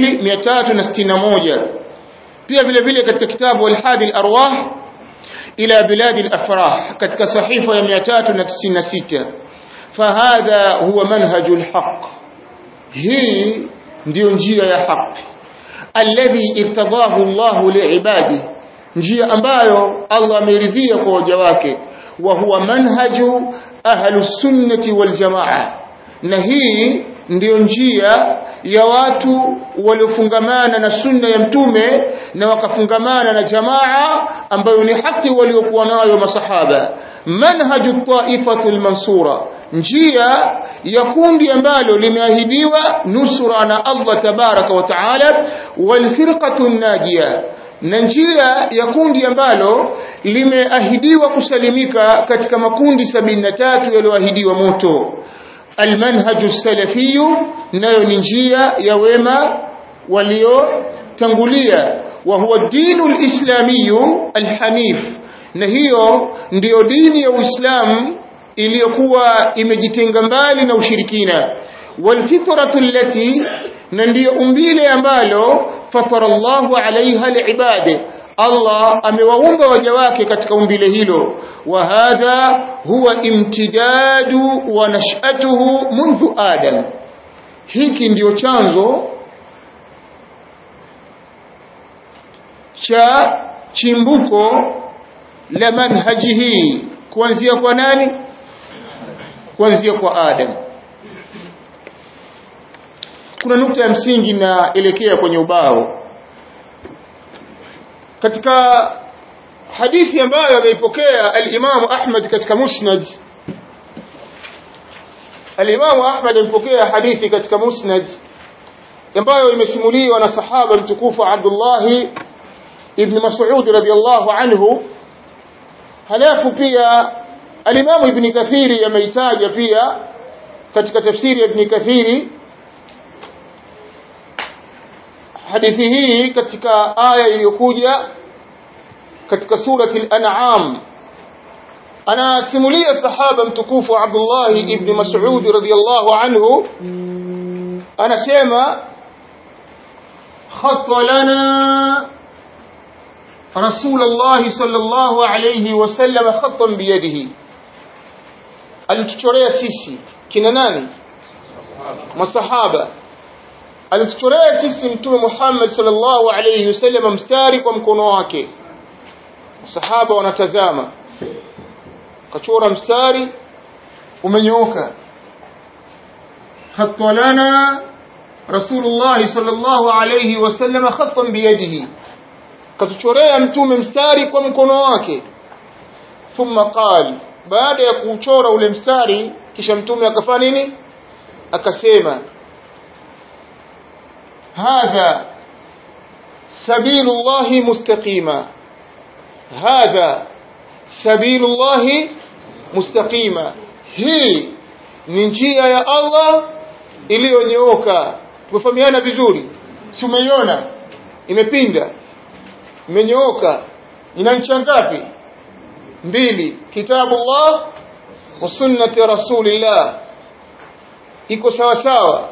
2361 pia vile vile katika kitabu al-hadi al-arwah ila bilad al-afrah katika sahifa ya 396 fahadha huwa manhajul haqq hii ndio njia ya haki alladhi irtadahu Allah liibadi njia ambayo Allah ameridhia kwa waja wake wa huwa manhaju ahlus sunnati wal jamaa na hii ndiyo njia ya watu waliofungamana na sunna ya mtume na wakafungamana na jamaa ambayo ni haki waliokuwa nayo masahaba manhaju taifatu almansura njia ya kundi ambalo limeahidiwa nusra na Allah tabaraka wa taala walfirqatu najia na njia ya kundi ambalo limeahidiwa kusalimika katika makundi sabini na tatu yaliyoahidiwa moto almanhaju salafiyu nayo ni njia ya wema waliotangulia wa huwa dinu lislamiyu alhanif na hiyo ndiyo dini ya uislamu iliyokuwa imejitenga mbali na ushirikina walfitratu allati na ndiyo umbile ambalo fatara Allahu alaiha liibadi Allah amewaumba waja wake katika umbile hilo wa hadha huwa imtidadu wa nash'atuhu mundu adam hiki ndiyo chanzo cha chimbuko la manhaji hii kuanzia kwa nani kuanzia kwa Adam kuna nukta ya msingi naelekea kwenye ubao katika hadithi ambayo ameipokea al-Imam Ahmad katika Musnad al-Imam Ahmad amepokea hadithi katika Musnad ambayo imesimuliwa na sahaba mtukufu Abdullah ibn Mas'ud radiyallahu anhu halafu pia al-Imam Ibn Kathiri ameitaja pia katika tafsiri ya Ibn Kathiri hadithi hii katika aya iliyokuja katika surati al-an'am anasimulia sahaba mtukufu Abdullah ibn Mas'ud radiyallahu anhu anasema khatta lana رسول الله صلى الله عليه وسلم خطا بيده alituchorea sisi kina nani masahaba alituchorea sisi mtume Muhammad sallallahu alayhi wasallam mstari kwa mkono wake masahaba wanatazama kachora mstari umenyooka khatta lana rasulullah sallallahu alayhi wasallam khattan biyadihi katuchorea mtume mstari kwa mkono wake thumma qal baada ya kuchora ule mstari kisha mtume akafanya nini akasema hadha sabilullahi mustaqima hadha sabilullahi mustaqima hii ni njia ya Allah iliyonyooka tumefahamiana vizuri si umeiona imepinda imenyooka ina ncha ngapi mbili kitabullah wa sunnati rasulillah iko sawa sawa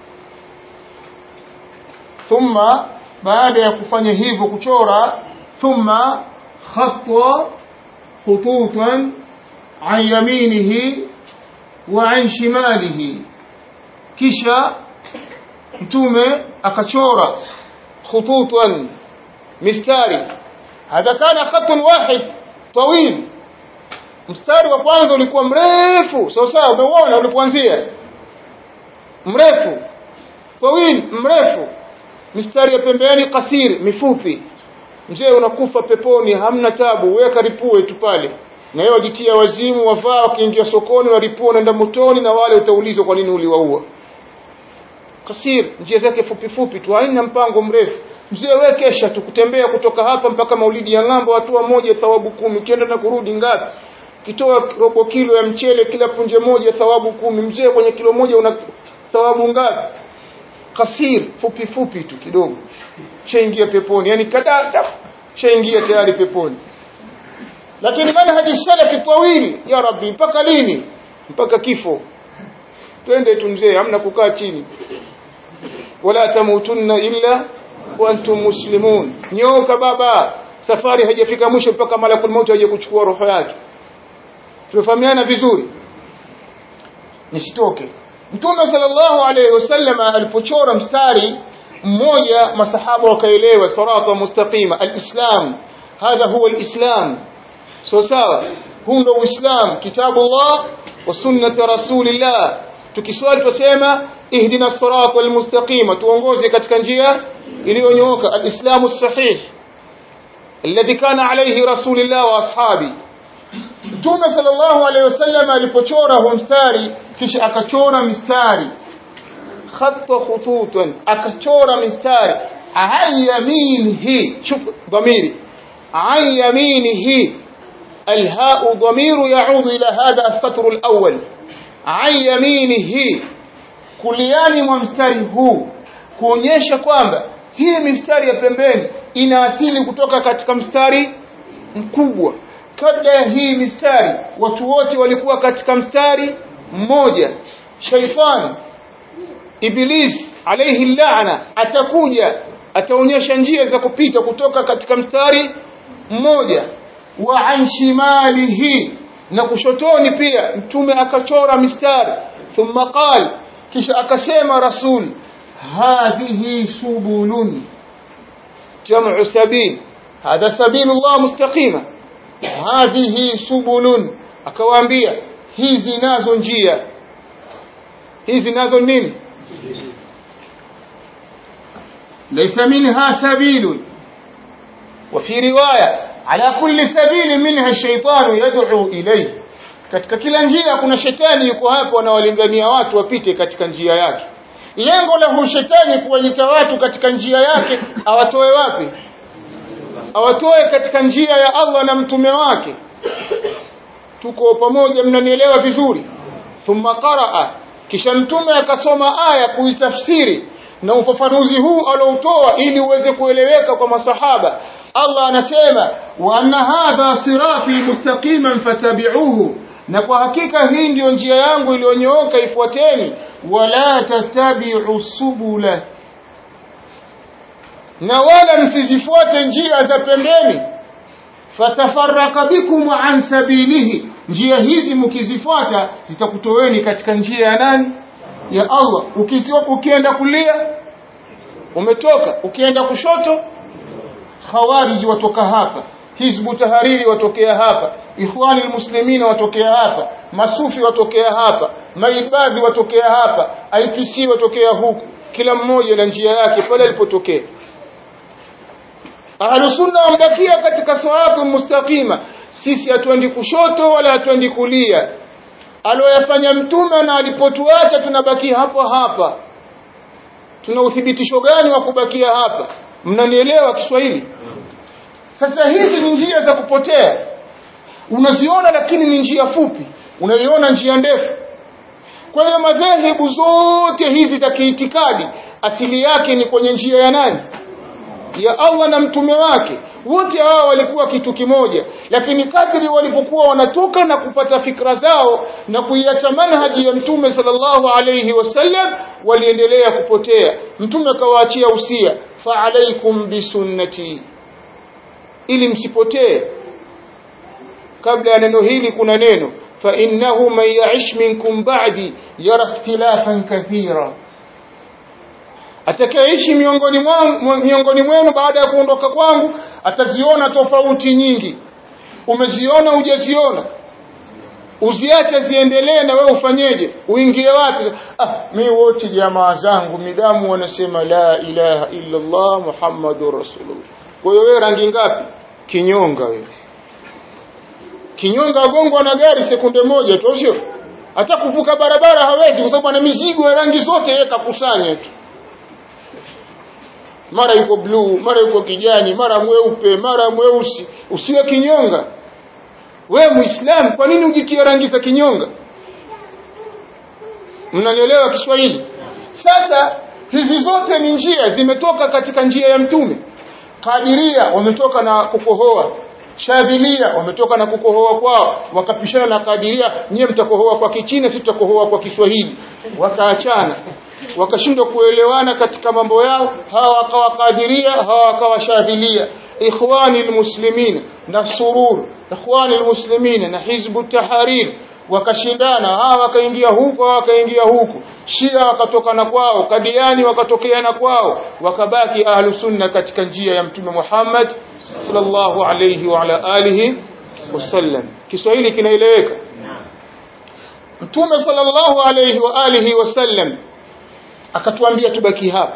thumma baada ya kufanya hivyo kuchora thumma khatwa khututan an yaminihi wa an shimalihi kisha mtume akachora khututan mistari hadha kana khatun wahid tawil mstari wa kwanza ulikuwa mrefu sawa sawa umeuona ulipoanzia mrefu tawil mrefu mistari ya pembeni kasir mifupi mzee unakufa peponi hamna tabu weka ripue tu pale na yeye wajitia wazimu wavaa wakiingia sokoni waripua wanaenda motoni na wale utaulizwa kwa nini uliwaua kasir njia zake fupi fupi tu haina mpango mrefu mzee wewe kesha tukutembea kutoka hapa mpaka maulidi ya ng'ambo hatua moja thawabu kumi ukienda na kurudi ngapi kitoa robo kilo ya mchele kila punje moja thawabu kumi mzee kwenye kilo moja una thawabu ngapi kasir fupi fupi tu kidogo shaingia peponi yani kadata shaingia tayari peponi lakini manhaji salafi tawili ya rabbi mpaka lini mpaka kifo twende tu mzee hamna kukaa chini wala tamutunna illa wa antum muslimun nyoka baba safari haijafika mwisho mpaka malakul maut aje kuchukua roho yake tunafahamiana vizuri nisitoke mtume sallallahu alayhi wasallam alipochora mstari mmoja masahaba wakaelewa sirata mustaqima alislam hadha huwa alislam so sawa huu ndio uislam kitabullah wa sunnati rasulillah tukiswali tusema ihdina sirat almustaqima tuongoze katika njia iliyonyooka alislamu sahih alladhi kana alayhi rasulullah wa ashabi Mtume sallallahu alayhi wasallam alipochora huu mstari kisha akachora mistari khatta khututan akachora mistari an yaminihi shuf dhamiri an yaminihi الهاء ضمير يعود إلى هذا السطر الأول عن يمينه kuliani mwa mstari huu kuonyesha kwamba hii mistari ya pembeni ina asili kutoka katika mstari mkubwa kabla ya hii mistari watu wote walikuwa katika mstari mmoja shaitan iblis alayhi laana atakuja ataonyesha njia za kupita kutoka katika mstari mmoja wa an shimalihi na kushotoni pia mtume akachora mistari thumma qala kisha akasema rasul hadhihi subulun jamu sabil hadha sabilullah mustaqima hadhihi subulun akawaambia hizi nazo njia hizi nazo nini laysa minha sabilun وفي روايه على كل سبيل منها الشيطان يدعو إليه katika kila njia kuna shetani yuko hapo anawalingania watu wapite katika njia yake lengo la huyu shetani kuwaita watu katika njia yake awatoe wapi awatoe katika njia ya Allah na mtume wake tuko pamoja mnanielewa vizuri thumma qaraa kisha mtume akasoma aya kuitafsiri na ufafanuzi huu aloutoa ili uweze kueleweka kwa masahaba Allah anasema wa anna hadha sirati mustaqiman fatabi'uhu na kwa hakika hii ndiyo njia yangu iliyonyooka ifuateni wala tatabi'u subula na wala msizifuate njia za pembeni fatafarraka bikum an sabilihi njia hizi mkizifuata zitakutoweni katika njia ya nani ya Allah ukitoka ukienda kulia umetoka ukienda kushoto khawarij watoka hapa hizbu tahariri watokea hapa ikhwani muslimina watokea hapa masufi watokea hapa maibadhi watokea hapa IPC watokea huku kila mmoja na njia yake pale alipotokea ahlusunna wambakia katika siratu mustaqima sisi hatuendi kushoto wala hatuendi kulia aloyafanya mtume na alipotuacha tunabaki hapo hapa tuna uthibitisho gani wa kubakia hapa mnanielewa Kiswahili sasa hizi ni njia za kupotea unaziona lakini ni njia fupi unaiona njia ndefu kwa hiyo madhehebu zote hizi za kiitikadi asili yake ni kwenye njia ya nani ya Allah na mtume wake wote hawa walikuwa kitu kimoja lakini kadri walipokuwa wanatoka na kupata fikra zao na kuiacha manhaji ya mtume sallallahu alayhi wasallam waliendelea kupotea mtume akawaachia usia fa alaikum bisunnati ili msipotee kabla ya neno hili kuna neno fa innahu man ya'ish minkum ba'di yara ikhtilafan kathira atakayeishi miongoni mwangu miongoni mwenu baada ya kuondoka kwangu ataziona tofauti nyingi umeziona hujaziona uziache ziendelee na wewe ufanyeje uingie wapi ah mi wote jamaa zangu midamu wanasema la ilaha illa Allah muhammadur rasulullah kwa hiyo wewe rangi ngapi kinyonga wewe kinyonga agongwa na gari sekunde moja tu sio hata kuvuka barabara hawezi kwa sababu ana mizigo ya rangi zote yeye kakusanya tu mara yuko bluu mara yuko kijani mara mweupe mara mweusi usiwe kinyonga we muislamu kwa nini ujitie rangi za kinyonga mnanielewa Kiswahili sasa hizi zote ni njia zimetoka katika njia ya mtume kadiria wametoka na kukohoa shadhilia wametoka na kukohoa kwao wakapishana na kadiria nyie mtakohoa kwa kichina sisi tutakohoa kwa Kiswahili wakaachana wakashindwa kuelewana katika mambo yao hawa wakawa kadiria hawa wakawa shadhilia ikhwani almuslimin na surur ikhwani almuslimin na hizbu tahrir wakashindana hawa wakaingia huko hawa wakaingia huku shia wakatoka na kwao kadiani wakatokea na kwao wakabaki ahlu sunna katika njia ya mtume Muhammad sallallahu alayhi wa ala alihi wasallam Kiswahili kinaeleweka Mtume sallallahu alayhi wa alihi wasallam akatuambia tubaki hapa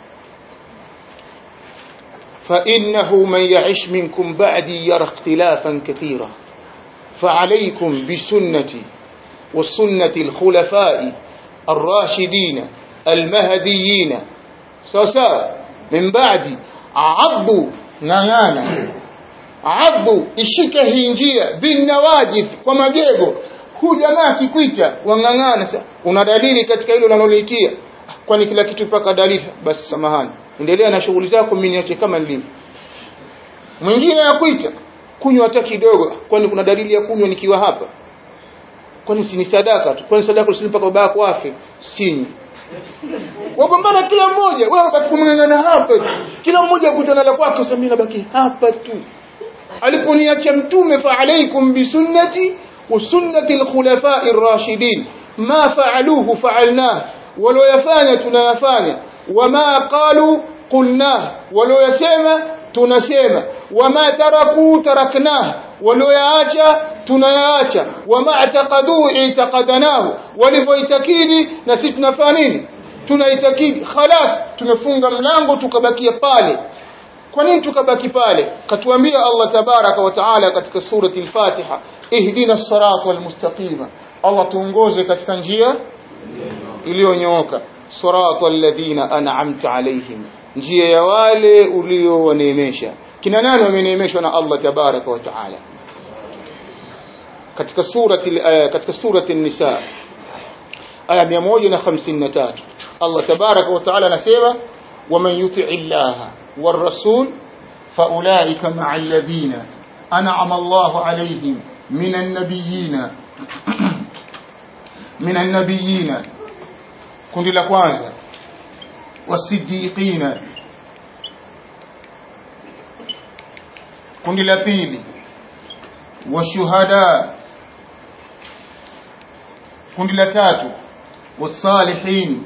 فإنه من يعش منكم بعدي يرى اختلافا كثيرا فعليكم بسنتي وسنة الخلفاء الراشدين المهديين سوسا من بعد عضوا نغانا عضوا ishike hii njia binawajid kwa magego huu jamaa akikwita wang'ang'ana una dalili katika hilo unaloliitia kwani kila kitu mpaka dalili basi samahani endelea na shughuli zako mimi niache kama nilivyo mwingine yakuita kunywa hata kidogo kwani kuna dalili ya kunywa nikiwa hapa kwani si ni sadaka tu kwani sadaka usini mpaka baba yako afe sinywi wapambana kila mmoja wewe katika hapa kila mmoja akutana la kwake sasa mimi nabaki hapa tu aliponiacha mtume fa alaikum bisunnati wa sunnati alkhulafai ar-rashidin ma fa'aluhu fa'alnah waliyafanya tunayafanya wama qalu qulna waliyasema tunasema wama taraku taraknah walioyaacha tunayaacha wama ataqadu itaqadnahu walivyoitakidi na sisi tunafanya nini tunaitakidi khalas tumefunga mlango tukabakia pale kwa nini tukabaki pale katuambia Allah tabaraka wa taala katika surati al-Fatiha ihdina as-sirata al-mustaqima Allah tuongoze katika njia iliyonyooka sirata alladhina an'amta alaihim njia ya wale uliowaneemesha kina nani wameneemeshwa na Allah tabaraka wa taala katika surati uh, katika surati an-nisa aya 153 Allah tabaraka wa taala anasema waman yuti'i Allah والرسول فأولئك مع الذين أنعم الله عليهم من النبيين من النبيين kundi la kwanza wasiddiqina kundi la pili washuhada kundi la tatu wasalihin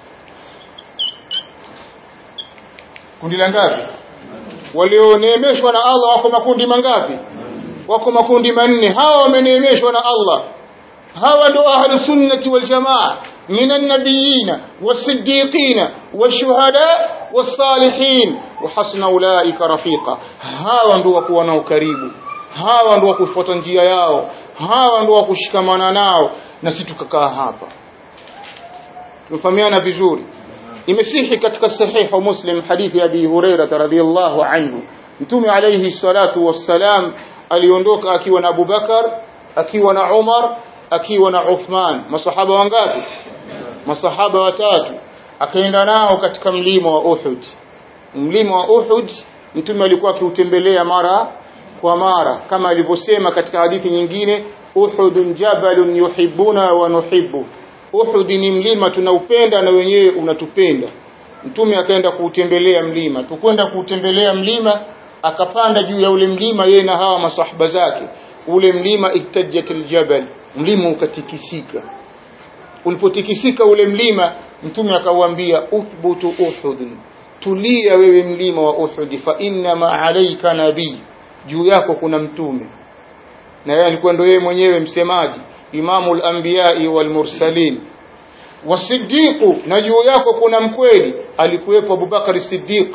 kundi la ngapi walioneemeshwa na Allah wako makundi mangapi wako makundi manne hawa wameneemeshwa na Allah hawa ndio ahlus sunnati wal jamaa من النبيين والصديقين والشهداء والصالحين وحسن أولئك رفيقا hawa ndio wakuwa nao karibu hawa ndio wakufuata njia yao hawa ndio wakushikamana nao na sisi tukakaa hapa tumefahamiana vizuri imesihi katika sahihu muslim hadithi ya abi hurairah radhiyallahu anhu mtume alayhi salatu wassalam aliondoka akiwa na abubakar akiwa na umar akiwa na uthman masahaba wangapi masahaba watatu akaenda nao katika mlima wa Uhud mlima wa Uhud mtume alikuwa akiutembelea mara kwa mara kama alivyosema katika hadithi nyingine Uhudun jabalun yuhibbuna wa nuhibbu Uhud ni mlima tunaupenda na wenyewe unatupenda mtume akaenda kuutembelea mlima tukwenda kuutembelea mlima akapanda juu ya ule mlima yeye na hawa masahaba zake ule mlima iktajatil jabal mlima ukatikisika ulipotikisika ule mlima mtume akauambia uthbutu uhud tulia wewe mlima wa uhud fa inna ma alayka nabii juu yako kuna mtume na yeye alikuwa ndio yeye mwenyewe msemaji imamul anbiya'i wal mursalin wasiddiqu na juu yako kuna mkweli alikuwepo Abubakar Siddiq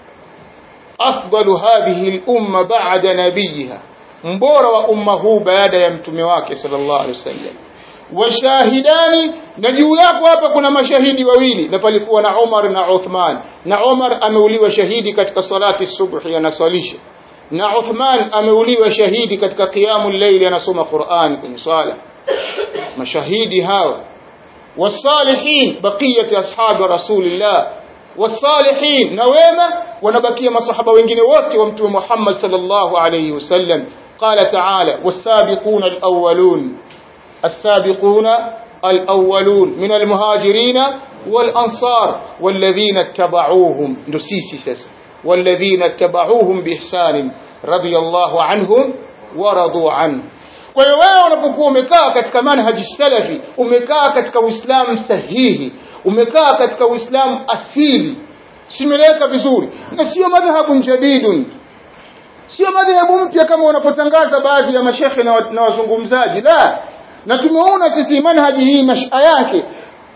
afdalu hadhihi al-umma ba'da nabiyiha mbora wa umma huu baada ya mtume wake sallallahu alaihi wasallam washahidani na juu yako hapa kuna mashahidi wawili na palikuwa na Umar na Uthman na Umar ameuliwa shahidi katika salati subhi anaswalisha na Uthman ameuliwa shahidi katika qiyamul layli anasoma Qur'an kwenye swala mashahidi hawa wasalihin baqiyat ashab rasulillah wasalihin na wema wanabakia masahaba wengine wote wa mtume Muhammad sallallahu alayhi wasallam قال تعالى والسابقون الأولون السابقون الأولون من المهاجرين والأنصار والذين اتبعوهم نسيسي سس والذين اتبعوهم بإحسان رضي الله عنهم ورضوا عنه kwa hiyo wewe unapokuwa umekaa katika manhaji salafi umekaa katika uislamu sahihi umekaa katika uislamu asili simeleka vizuri na sio madhhabu jadidun sio madhehebu mpya kama wanapotangaza baadhi ya mashekhe na wazungumzaji la na tumeona sisi manhaji hii masha yake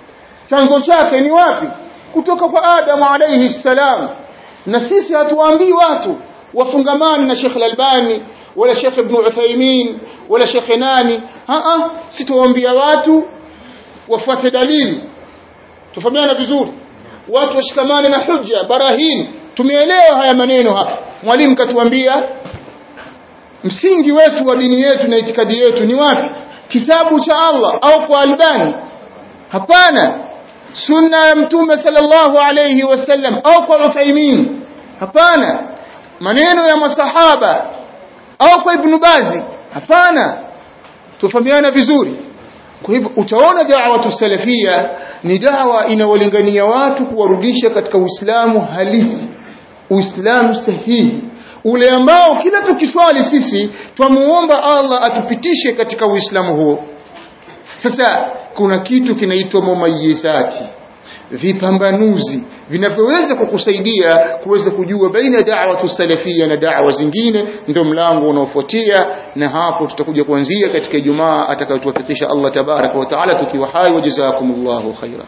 chanzo chake ni wapi kutoka kwa Adamu alayhi salam na sisi hatuwaambii watu wafungamani na Sheikh Al-Albani wala Sheikh Ibn Uthaymeen wala Sheikh nani a a sitawaambia watu wafuate dalili tufahamiana vizuri watu washikamane na hujja barahin tumeelewa haya maneno hapa mwalimu katuambia msingi wetu wa dini yetu na itikadi yetu ni wapi kitabu cha Allah au kwa Albani hapana sunna ya mtume sallallahu alayhi wasallam au kwa Uthaymeen hapana maneno ya masahaba au kwa Ibn Bazi hapana tufahamiana vizuri kwa hivyo utaona da'wa salafia ni dawa inawalingania watu kuwarudisha katika Uislamu halisi Uislamu sahihi ule ambao kila tukiswali sisi twamuomba Allah atupitishe katika Uislamu huo sasa kuna kitu kinaitwa mumayizati vipambanuzi vinavyoweza kukusaidia kuweza kujua baina da'watu salafia na da'wa zingine ndio mlango unaofuatia na hapo tutakuja kuanzia katika Ijumaa atakayotuwafikisha Allah tabaraka wa taala tukiwa hai wa jazakumullahu khaira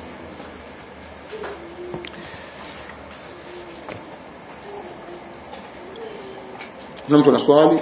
kuna mtu ana swali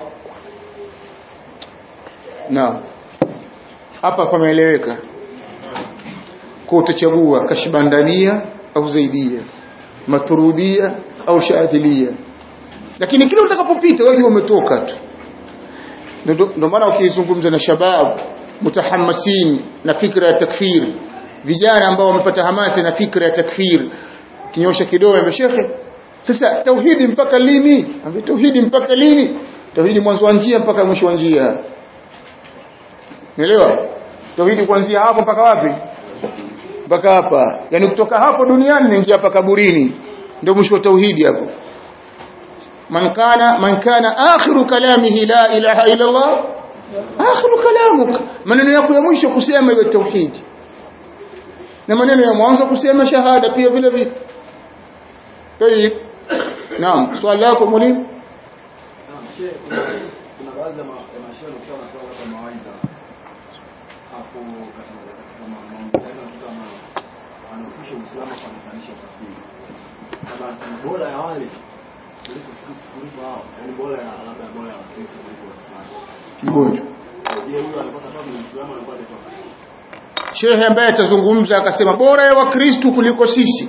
naam hapa pameeleweka kwa utachagua kashbandania au zaidia maturudia au shaadhilia lakini kila utakapopita wewe umetoka tu ndio maana ukizungumza na shabab mutahammasin na fikra ya takfir vijana ambao wamepata hamasa na fikra ya takfir kinyosha kidole shekhe sasa tauhidi mpaka lini ambaye tauhidi mpaka lini tauhidi mwanzo wa njia mpaka mwisho wa njia Umeelewa? Tauhidi kuanzia hapo mpaka wapi? Mpaka hapa. Yaani kutoka hapo duniani naingia hapa kaburini. Ndio mwisho wa tauhidi hapo. Man kana man kana akhiru kalamihi la ilaha illa Allah akhiru kalamuk. Maneno yako ya mwisho kusema iwe tauhidi. Na maneno ya mwanzo kusema shahada pia vile vile. Tayib. Naam, swali lako mwalimu? Naam, shehe, kuna baadhi ya mashehe wakiwa wanatoa mawaidha hapo katika katika mambo kama wanaofisha Uislamu kwa kufanisha kafiri. Kama ni bora ya wale kuliko sisi kuliko hao, yani bora ya labda bora ya Wakristo kuliko Waislamu. Mgonjwa. Je, huyo alipata kama Muislamu alikuwa alitoka? Shehe ambaye atazungumza akasema bora ya Wakristo kuliko sisi.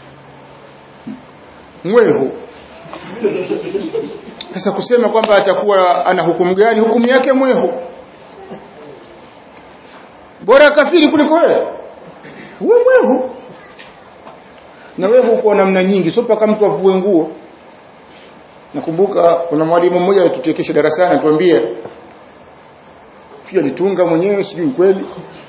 Mwehu. Sasa kusema kwamba atakuwa ana hukumu gani? Hukumu yake mwehu. Bora kafiri kuliko wewe. Wewe mwehu. Na wewe uko namna nyingi, sio mpaka mtu avue nguo. Nakumbuka kuna mwalimu mmoja alituchekesha darasani atuambia pia alitunga mwenyewe sijui kweli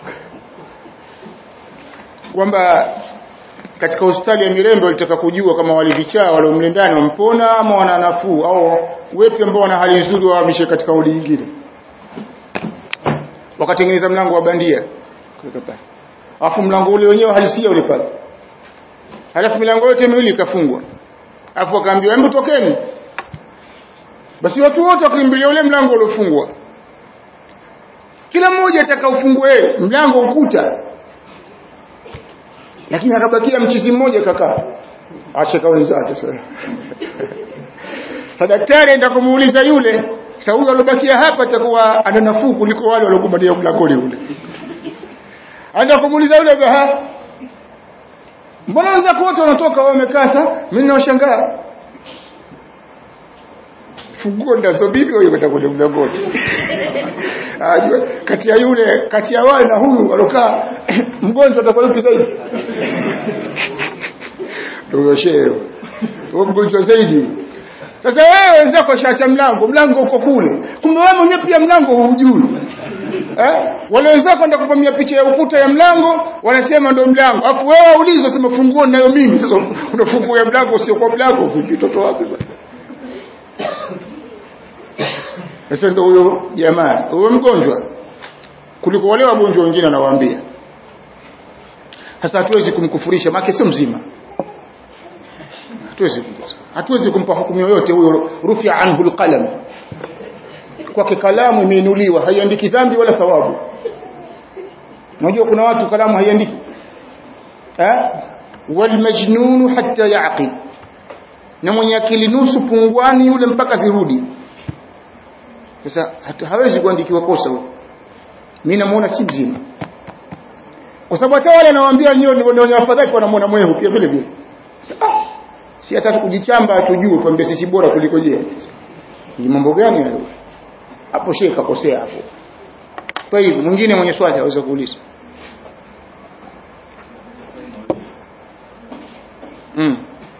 kwamba katika hospitali ya Mirembe walitaka kujua kama walivichaa wale mle ndani wampona ama wana nafuu au wepi ambao wana hali nzuri wahamishe katika wodi nyingine wakatengeneza mlango wa bandia kuweka pale alafu mlango ule wenyewe halisia ule pale halafu milango yote miwili ikafungwa alafu akaambiwa hebu tokeni basi watu wote wakimbilia ule mlango uliofungwa kila mmoja atakaofungue mlango ukuta lakini akabakia mchizi mmoja kakaa acheka wenzake sasa daktari aenda kumuuliza yule sasa huyo alobakia hapa atakuwa ana nafuu kuliko wale waliokubalia mlangoni ule aenda kumuuliza yule ha mbona wenzako wote wanatoka wao wamekaa sasa mimi nawashangaa funguo ndazo bibi huyo kwenda kwenye mlangoni ajue kati ya yule kati ya wale na huyu alokaa mgonjwa atakuwa yupi zaidi ndio shehe huyo mgonjwa zaidi sasa wewe wenzako shaacha mlango mlango uko kule kumbe wewe mwenyewe pia mlango hujui eh wale wenzako ndio kupamia picha ya ukuta ya mlango wanasema ndio mlango afu wewe waulizwa sema funguo nayo mimi sasa unafungua mlango usio kwa mlango vipi toto wapi bwana sasa ndio huyo jamaa huyo mgonjwa kuliko wale wagonjwa wengine anawaambia sasa hatuwezi kumkufurisha maana sio mzima hatuwezi hatuwezi kumpa hukumu yoyote huyo rufia anhu alqalam kwake kalamu imeinuliwa haiandiki dhambi wala thawabu unajua kuna watu kalamu haiandiki eh walmajnun hatta yaqib na mwenye akili nusu pungwani yule mpaka zirudi sasa hawezi kuandikiwa kosa mimi namuona si mzima kwa sababu hata wale anawaambia nyinyi ndio ni wafadhali wanamuona mwehu pia vile vile si hata kujichamba tujue tuambie sisi bora kuliko je ni mambo gani hayo hapo shehe kakosea hapo kwa hivyo mwingine mwenye swali aweza kuuliza mm.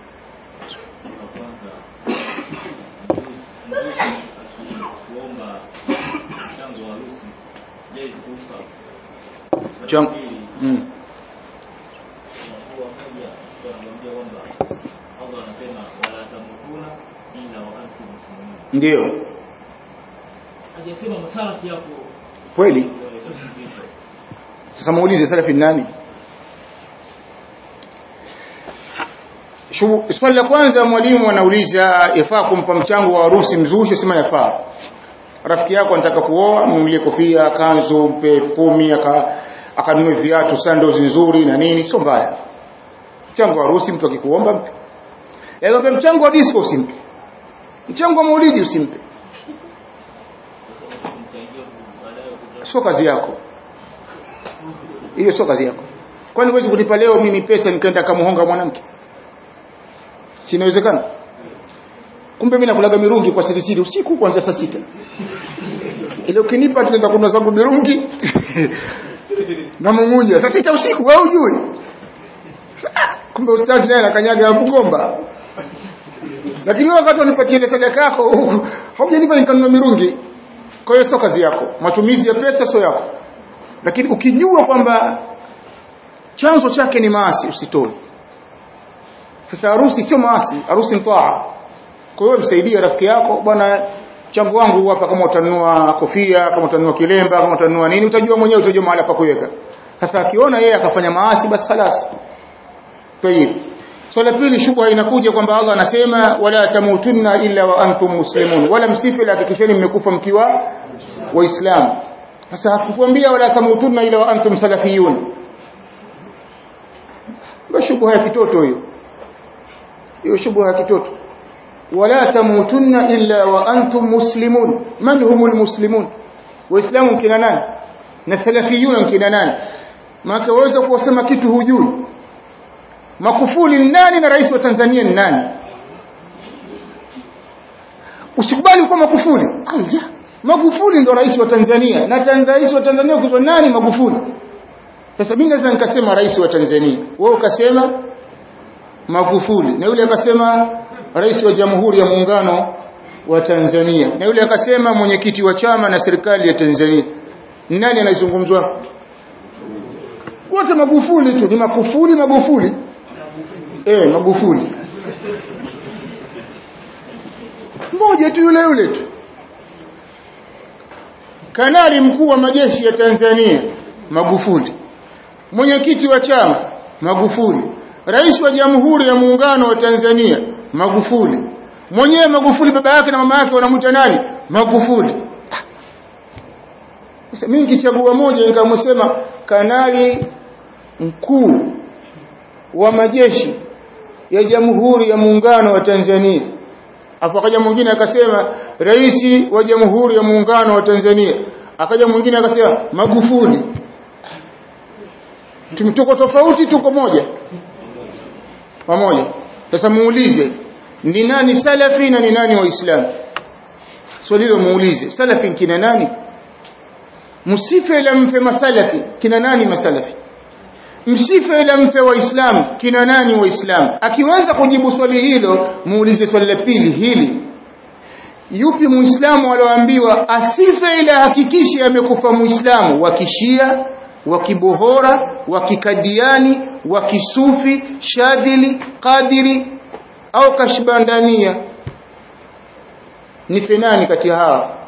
Chang mm. ndio hajasema masalafi hapo kweli sasa muulize salafi ni nani Shu- swali la kwanza mwalimu anauliza yafaa kumpa mchango wa harusi mzushi sema yafaa rafiki yako anataka kuoa mnunulie kofia kanzu mpe elfu kumi aka akanunue viatu sandals nzuri na nini sio mbaya mchango wa harusi mtu akikuomba mpe yaani mchango wa disco usimpe mchango wa maulidi usimpe sio kazi yako hiyo sio kazi yako kwani huwezi kunipa leo mimi pesa nikaenda kamuhonga mwanamke sinawezekana kumbe mimi nakulaga mirungi kwa siri siri usiku kuanzia saa sita ile ukinipa tunaenda kununua zangu mirungi na mungunya saa sita usiku wewe ujui Sa- kumbe ustazi naye anakanyaga kugomba lakini wewe wakati unipatie ile sadaka yako haujanipa nikanunua mirungi kwa hiyo sio kazi yako matumizi ya pesa sio yako lakini ukijua kwamba chanzo chake ni maasi usitoe sasa harusi sio maasi harusi ni taa kwa hiyo msaidie rafiki yako bwana chango wangu hapa kama utanunua kofia kama utanunua kilemba kama utanunua nini utajua mwenyewe utajua mahali pa kuweka sasa akiona yeye akafanya maasi basi خلاص tayib swala so, pili shubha inakuja kwamba Allah anasema wala tamutunna illa wa antum muslimun wala msife la hakikisheni mmekufa mkiwa waislamu sasa hakukwambia wala tamutunna illa wa antum salafiyun basi shubha ya kitoto hiyo hiyo shubha ya kitoto wala tamutunna illa wa antum muslimun man humul muslimun waislamu kina nani na salafiyun kina nani maana waweza kusema kitu hujui Makufuli ni nani na rais wa Tanzania ni nani? Usikubali kuwa Makufuli. Aya, Magufuli ndo rais wa Tanzania na tan rais wa Tanzania ukizwa nani Magufuli? Sasa mimi naweza nikasema rais wa Tanzania. Wewe ukasema Magufuli na yule akasema rais wa Jamhuri ya Muungano wa Tanzania na yule akasema mwenyekiti wa chama na serikali ya Tanzania. Nani anazungumzwa? Wote Magufuli tu, ni Makufuli Magufuli. Eh, Magufuli. Mmoja tu yule yule tu. Kanali mkuu wa majeshi ya Tanzania Magufuli. Mwenyekiti wa chama Magufuli. Rais wa Jamhuri ya Muungano wa Tanzania Magufuli. Mwenyewe Magufuli baba yake na mama yake wanamuita nani? Magufuli. Sasa mimi nikichagua moja nikamsema kanali mkuu wa majeshi ya Jamhuri ya Muungano wa Tanzania. Afu akaja mwingine akasema rais wa Jamhuri ya Muungano wa Tanzania. Akaja mwingine akasema Magufuli. Tumetoka tofauti tuko moja. Pamoja. Sasa muulize ni nani salafi na ni nani waislamu? Swali hilo muulize. Salafi kina nani? Msife ila mfe masalafi. Kina nani masalafi? msife ila mpe waislamu kina nani waislamu akiweza kujibu swali hilo muulize swali la pili hili yupi muislamu alioambiwa asife ila hakikishe amekufa muislamu wa kishia wa kibohora wa kikadiani wa kisufi shadhili qadiri au kashbandania ni nani kati ya hawa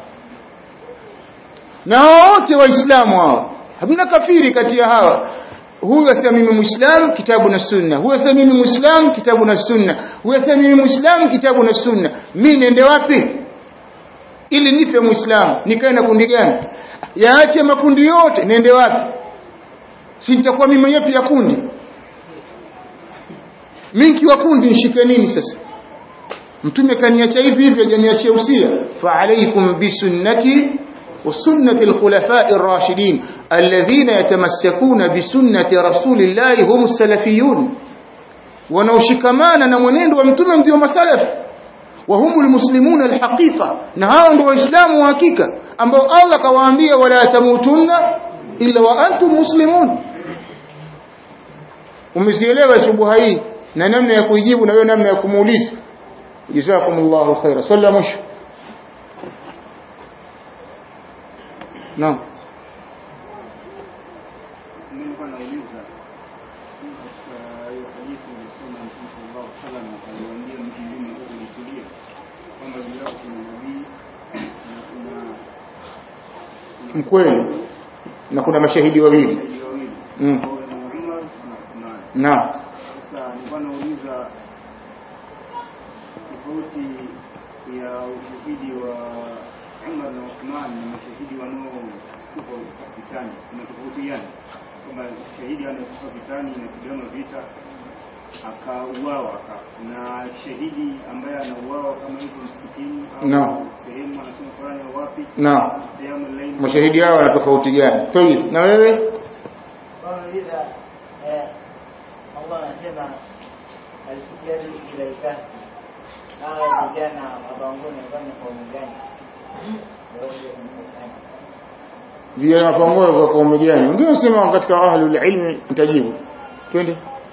na wote waislamu hao hamna kafiri kati ya hawa huyu asema mimi muislamu kitabu na sunna huyu asema mimi muislamu kitabu na sunna huyu asema mimi muislamu kitabu na sunna mimi niende wapi ili nipe muislamu nikae na kundi gani yaache makundi yote niende wapi si nitakuwa mimi mwenyewe pia kundi mimi nikiwa kundi nishike nini sasa mtume kaniacha hivi hivi hajaniachia usia fa alaykum bisunnati وسنة الخلفاء الراشدين الذين يتمسكون بسنة رسول الله هم السلفيون wanaoshikamana na mwenendo wa mtume ndio masalaf wa humul muslimuna alhaqiqa na hao ndio waislamu wa hakika ambao Allah kawaambia wala tamutunna illa wa antum muslimun umezielewa shubuha hii na namna ya kuijibu na wewe namna ya kumuuliza jazakumullahu khaira salla mwisho naam nilikuwa nauliza katika hiyo hadithi ilisoma Mtume sallallahu alaihi wasallam aliwaambia mtu mzima huko ulitulia kwamba juu yao kuna nabii na kuna mkweli na kuna mashahidi wawili mashahidi wawili Mm. ambao ni Umar na Uthman. naam Sasa nilikuwa nauliza tofauti ya ushahidi wa Umar na Uthman na mashahidi wanaokufa vitani kuna tofauti gani? Kwamba shahidi anayekufa vitani inapigana vita akauawa aka na shahidi ambaye anauawa kama hivyo msikitini au Naam. sehemu anasoma Qur'ani au wapi naam sehemu laini mashahidi hao wana tofauti gani tayib na wewe wanauliza eh, Allah anasema alfijari ila ikafi hawa vijana mabangoni wafanya kaumu gani vijana pamoja kwa kaumu gani wengine wanasema katika ahlul ilmi nitajibu twende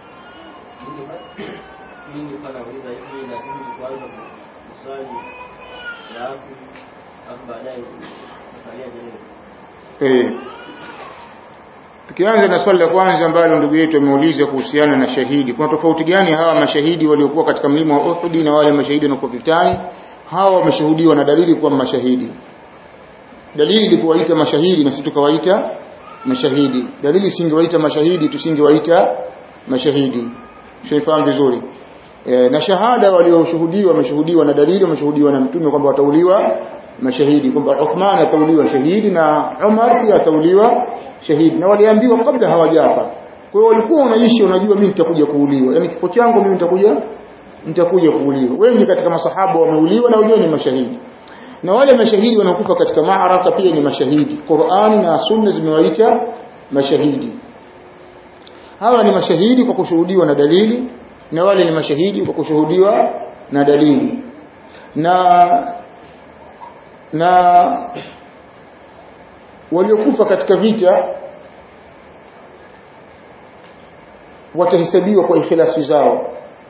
mimi pala uliza hivi lakini kwanza kuswali alafu alafu baadaye kusalia vile eh tukianza na swali la kwanza ambalo ndugu yetu ameuliza kuhusiana na shahidi kuna tofauti gani hawa mashahidi waliokuwa katika mlima wa Uhud na wale mashahidi wanaokuwa vitani hawa wameshuhudiwa na dalili kuwa mashahidi dalili ilikuwaita mashahidi na sisi tukawaita mashahidi dalili singewaita mashahidi tusingewaita mashahidi shaifahamu vizuri e, na shahada walioshuhudiwa wameshuhudiwa na dalili wameshuhudiwa na mtume kwamba watauliwa mashahidi kwamba Uthman atauliwa shahidi na Umar pia atauliwa shahidi na waliambiwa kabla hawajafa kwa hiyo walikuwa wanaishi unajua mimi nitakuja kuuliwa yani kifo changu mimi nitakuja nitakuja kuuliwa wengi katika masahaba wameuliwa na wajua ni mashahidi na wale mashahidi wanaokufa katika maaraka pia ni mashahidi Qur'ani na Sunna zimewaita mashahidi hawa ni mashahidi kwa kushuhudiwa na dalili na wale ni mashahidi kwa kushuhudiwa na dalili na na waliokufa katika vita watahesabiwa kwa ikhlasi zao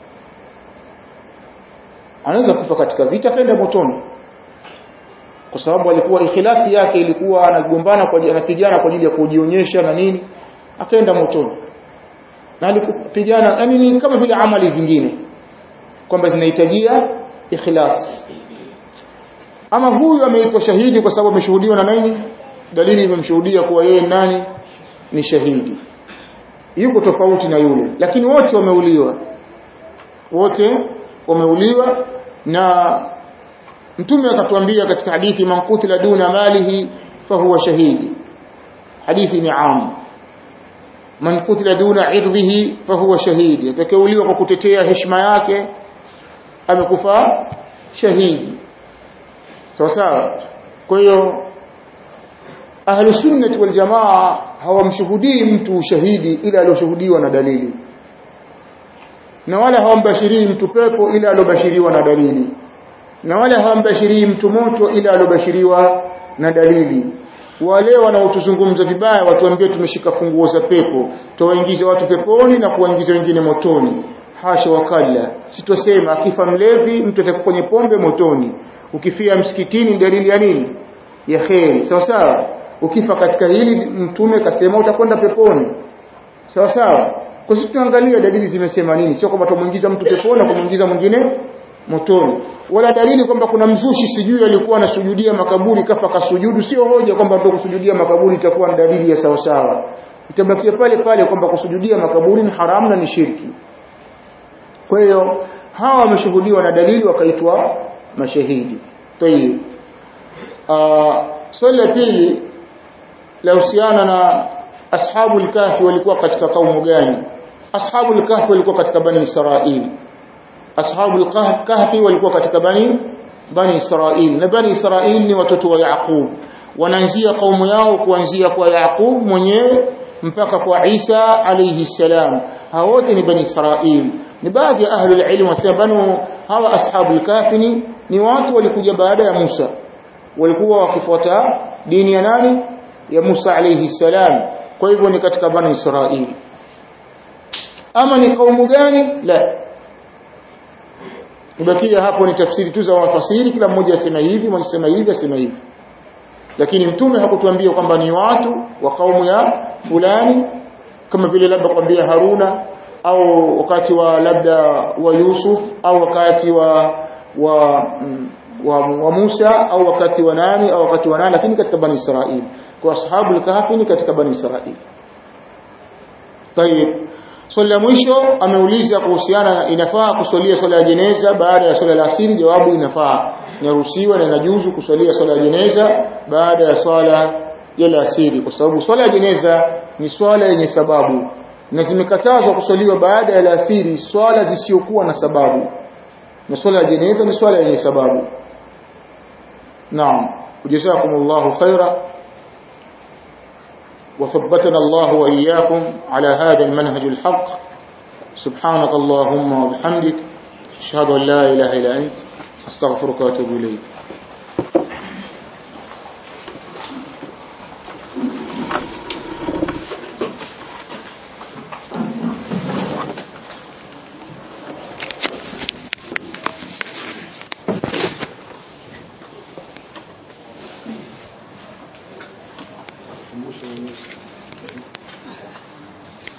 anaweza kufa katika vita kaenda motoni kwa sababu alikuwa ikhlasi yake ilikuwa anagombana kwa anapigana kwa ajili ya kujionyesha na nini akaenda motoni na alikupigana yani ni kama vile amali zingine kwamba zinahitajia ikhlas ama huyu ameitwa shahidi kwa sababu ameshuhudiwa na nani dalili imemshuhudia kuwa yeye nani ni shahidi yuko tofauti na yule lakini wote wameuliwa wote wameuliwa na mtume akatuambia katika hadithi man qutila duna malihi fahuwa shahidi hadithi ni am man qutila duna irdhihi fahuwa shahidi atakauliwa kwa kutetea heshima yake amekufa shahidi sawa sawa kwa hiyo ahlu sunnah wal jamaa hawamshuhudii mtu ushahidi ila alioshuhudiwa na dalili na wala hawambashirii mtu pepo ila aliobashiriwa na dalili na wala hawambashirii mtu moto ila aliobashiriwa na dalili wale wanaotuzungumza vibaya watuambie tumeshika funguo za pepo tuwaingize watu peponi na kuwaingiza wengine motoni hasha wakalla sitosema akifa mlevi mtu atakuwa kwenye pombe motoni ukifia msikitini dalili ya nini ya kheri sawa sawa ukifa katika hili mtume kasema utakwenda peponi sawa sawa kwa sisi tunaangalia dalili zimesema nini sio kwamba tumuingiza mtu peponi na kumuingiza mwingine motoni wala dalili kwamba kuna mzushi sijui alikuwa anasujudia makaburi kafa kasujudu sio hoja kwamba ndio kusujudia makaburi itakuwa ni dalili ya sawa sawa itabakia pale pale kwamba kusujudia makaburi ni haramu na ni shirki kwa hiyo hawa wameshuhudiwa na dalili wakaitwa mashahidi tayib swali la pili la husiana na ashabu al-kahfi walikuwa katika kaumu gani ashabul kahfi walikuwa katika bani israil ashabul kahfi walikuwa katika bani bani israil na bani israil ni watoto wa yaqub wanaanzia kaumu yao kuanzia kwa yaqub mwenyewe mpaka kwa Isa alayhi salam hao wote ni bani israil ni baadhi ya ahli ilmu wasema banu hawa ashabul kahfi ni watu walikuja baada ya Musa walikuwa wakifuata dini ya nani ya Musa alayhi salam kwa hivyo ni katika bani Israili ama ni kaumu gani la ibakia hapo ni tafsiri tu za wafasiri kila mmoja asema hivi mmoja asema hivi asema hivi lakini mtume hakutuambia kwamba ni watu wa kaumu ya fulani kama vile labda kwambia Haruna au wakati wa labda wa Yusuf au wakati wa wa mm, wa, wa Musa au wakati wa nani au wakati wa nani lakini katika bani Israili kwa ashabu al-kahfi ni katika bani Israili طيب swali la mwisho ameuliza kuhusiana na inafaa kusalia swala ya jeneza baada ya swala la asiri jawabu inafaa inaruhusiwa na inajuzu kusalia swala ya jeneza baada ya swala ya asiri kwa sababu swala ya jeneza ni swala yenye sababu na zimekatazwa kusaliwa baada ya asiri swala zisiokuwa na sababu na swala ya jeneza ni swala yenye sababu naam jazakumullahu khaira وثبتنا الله وإياكم على هذا المنهج الحق سبحانك اللهم وبحمدك أشهد أن لا إله إلا أنت أستغفرك وأتوب إليك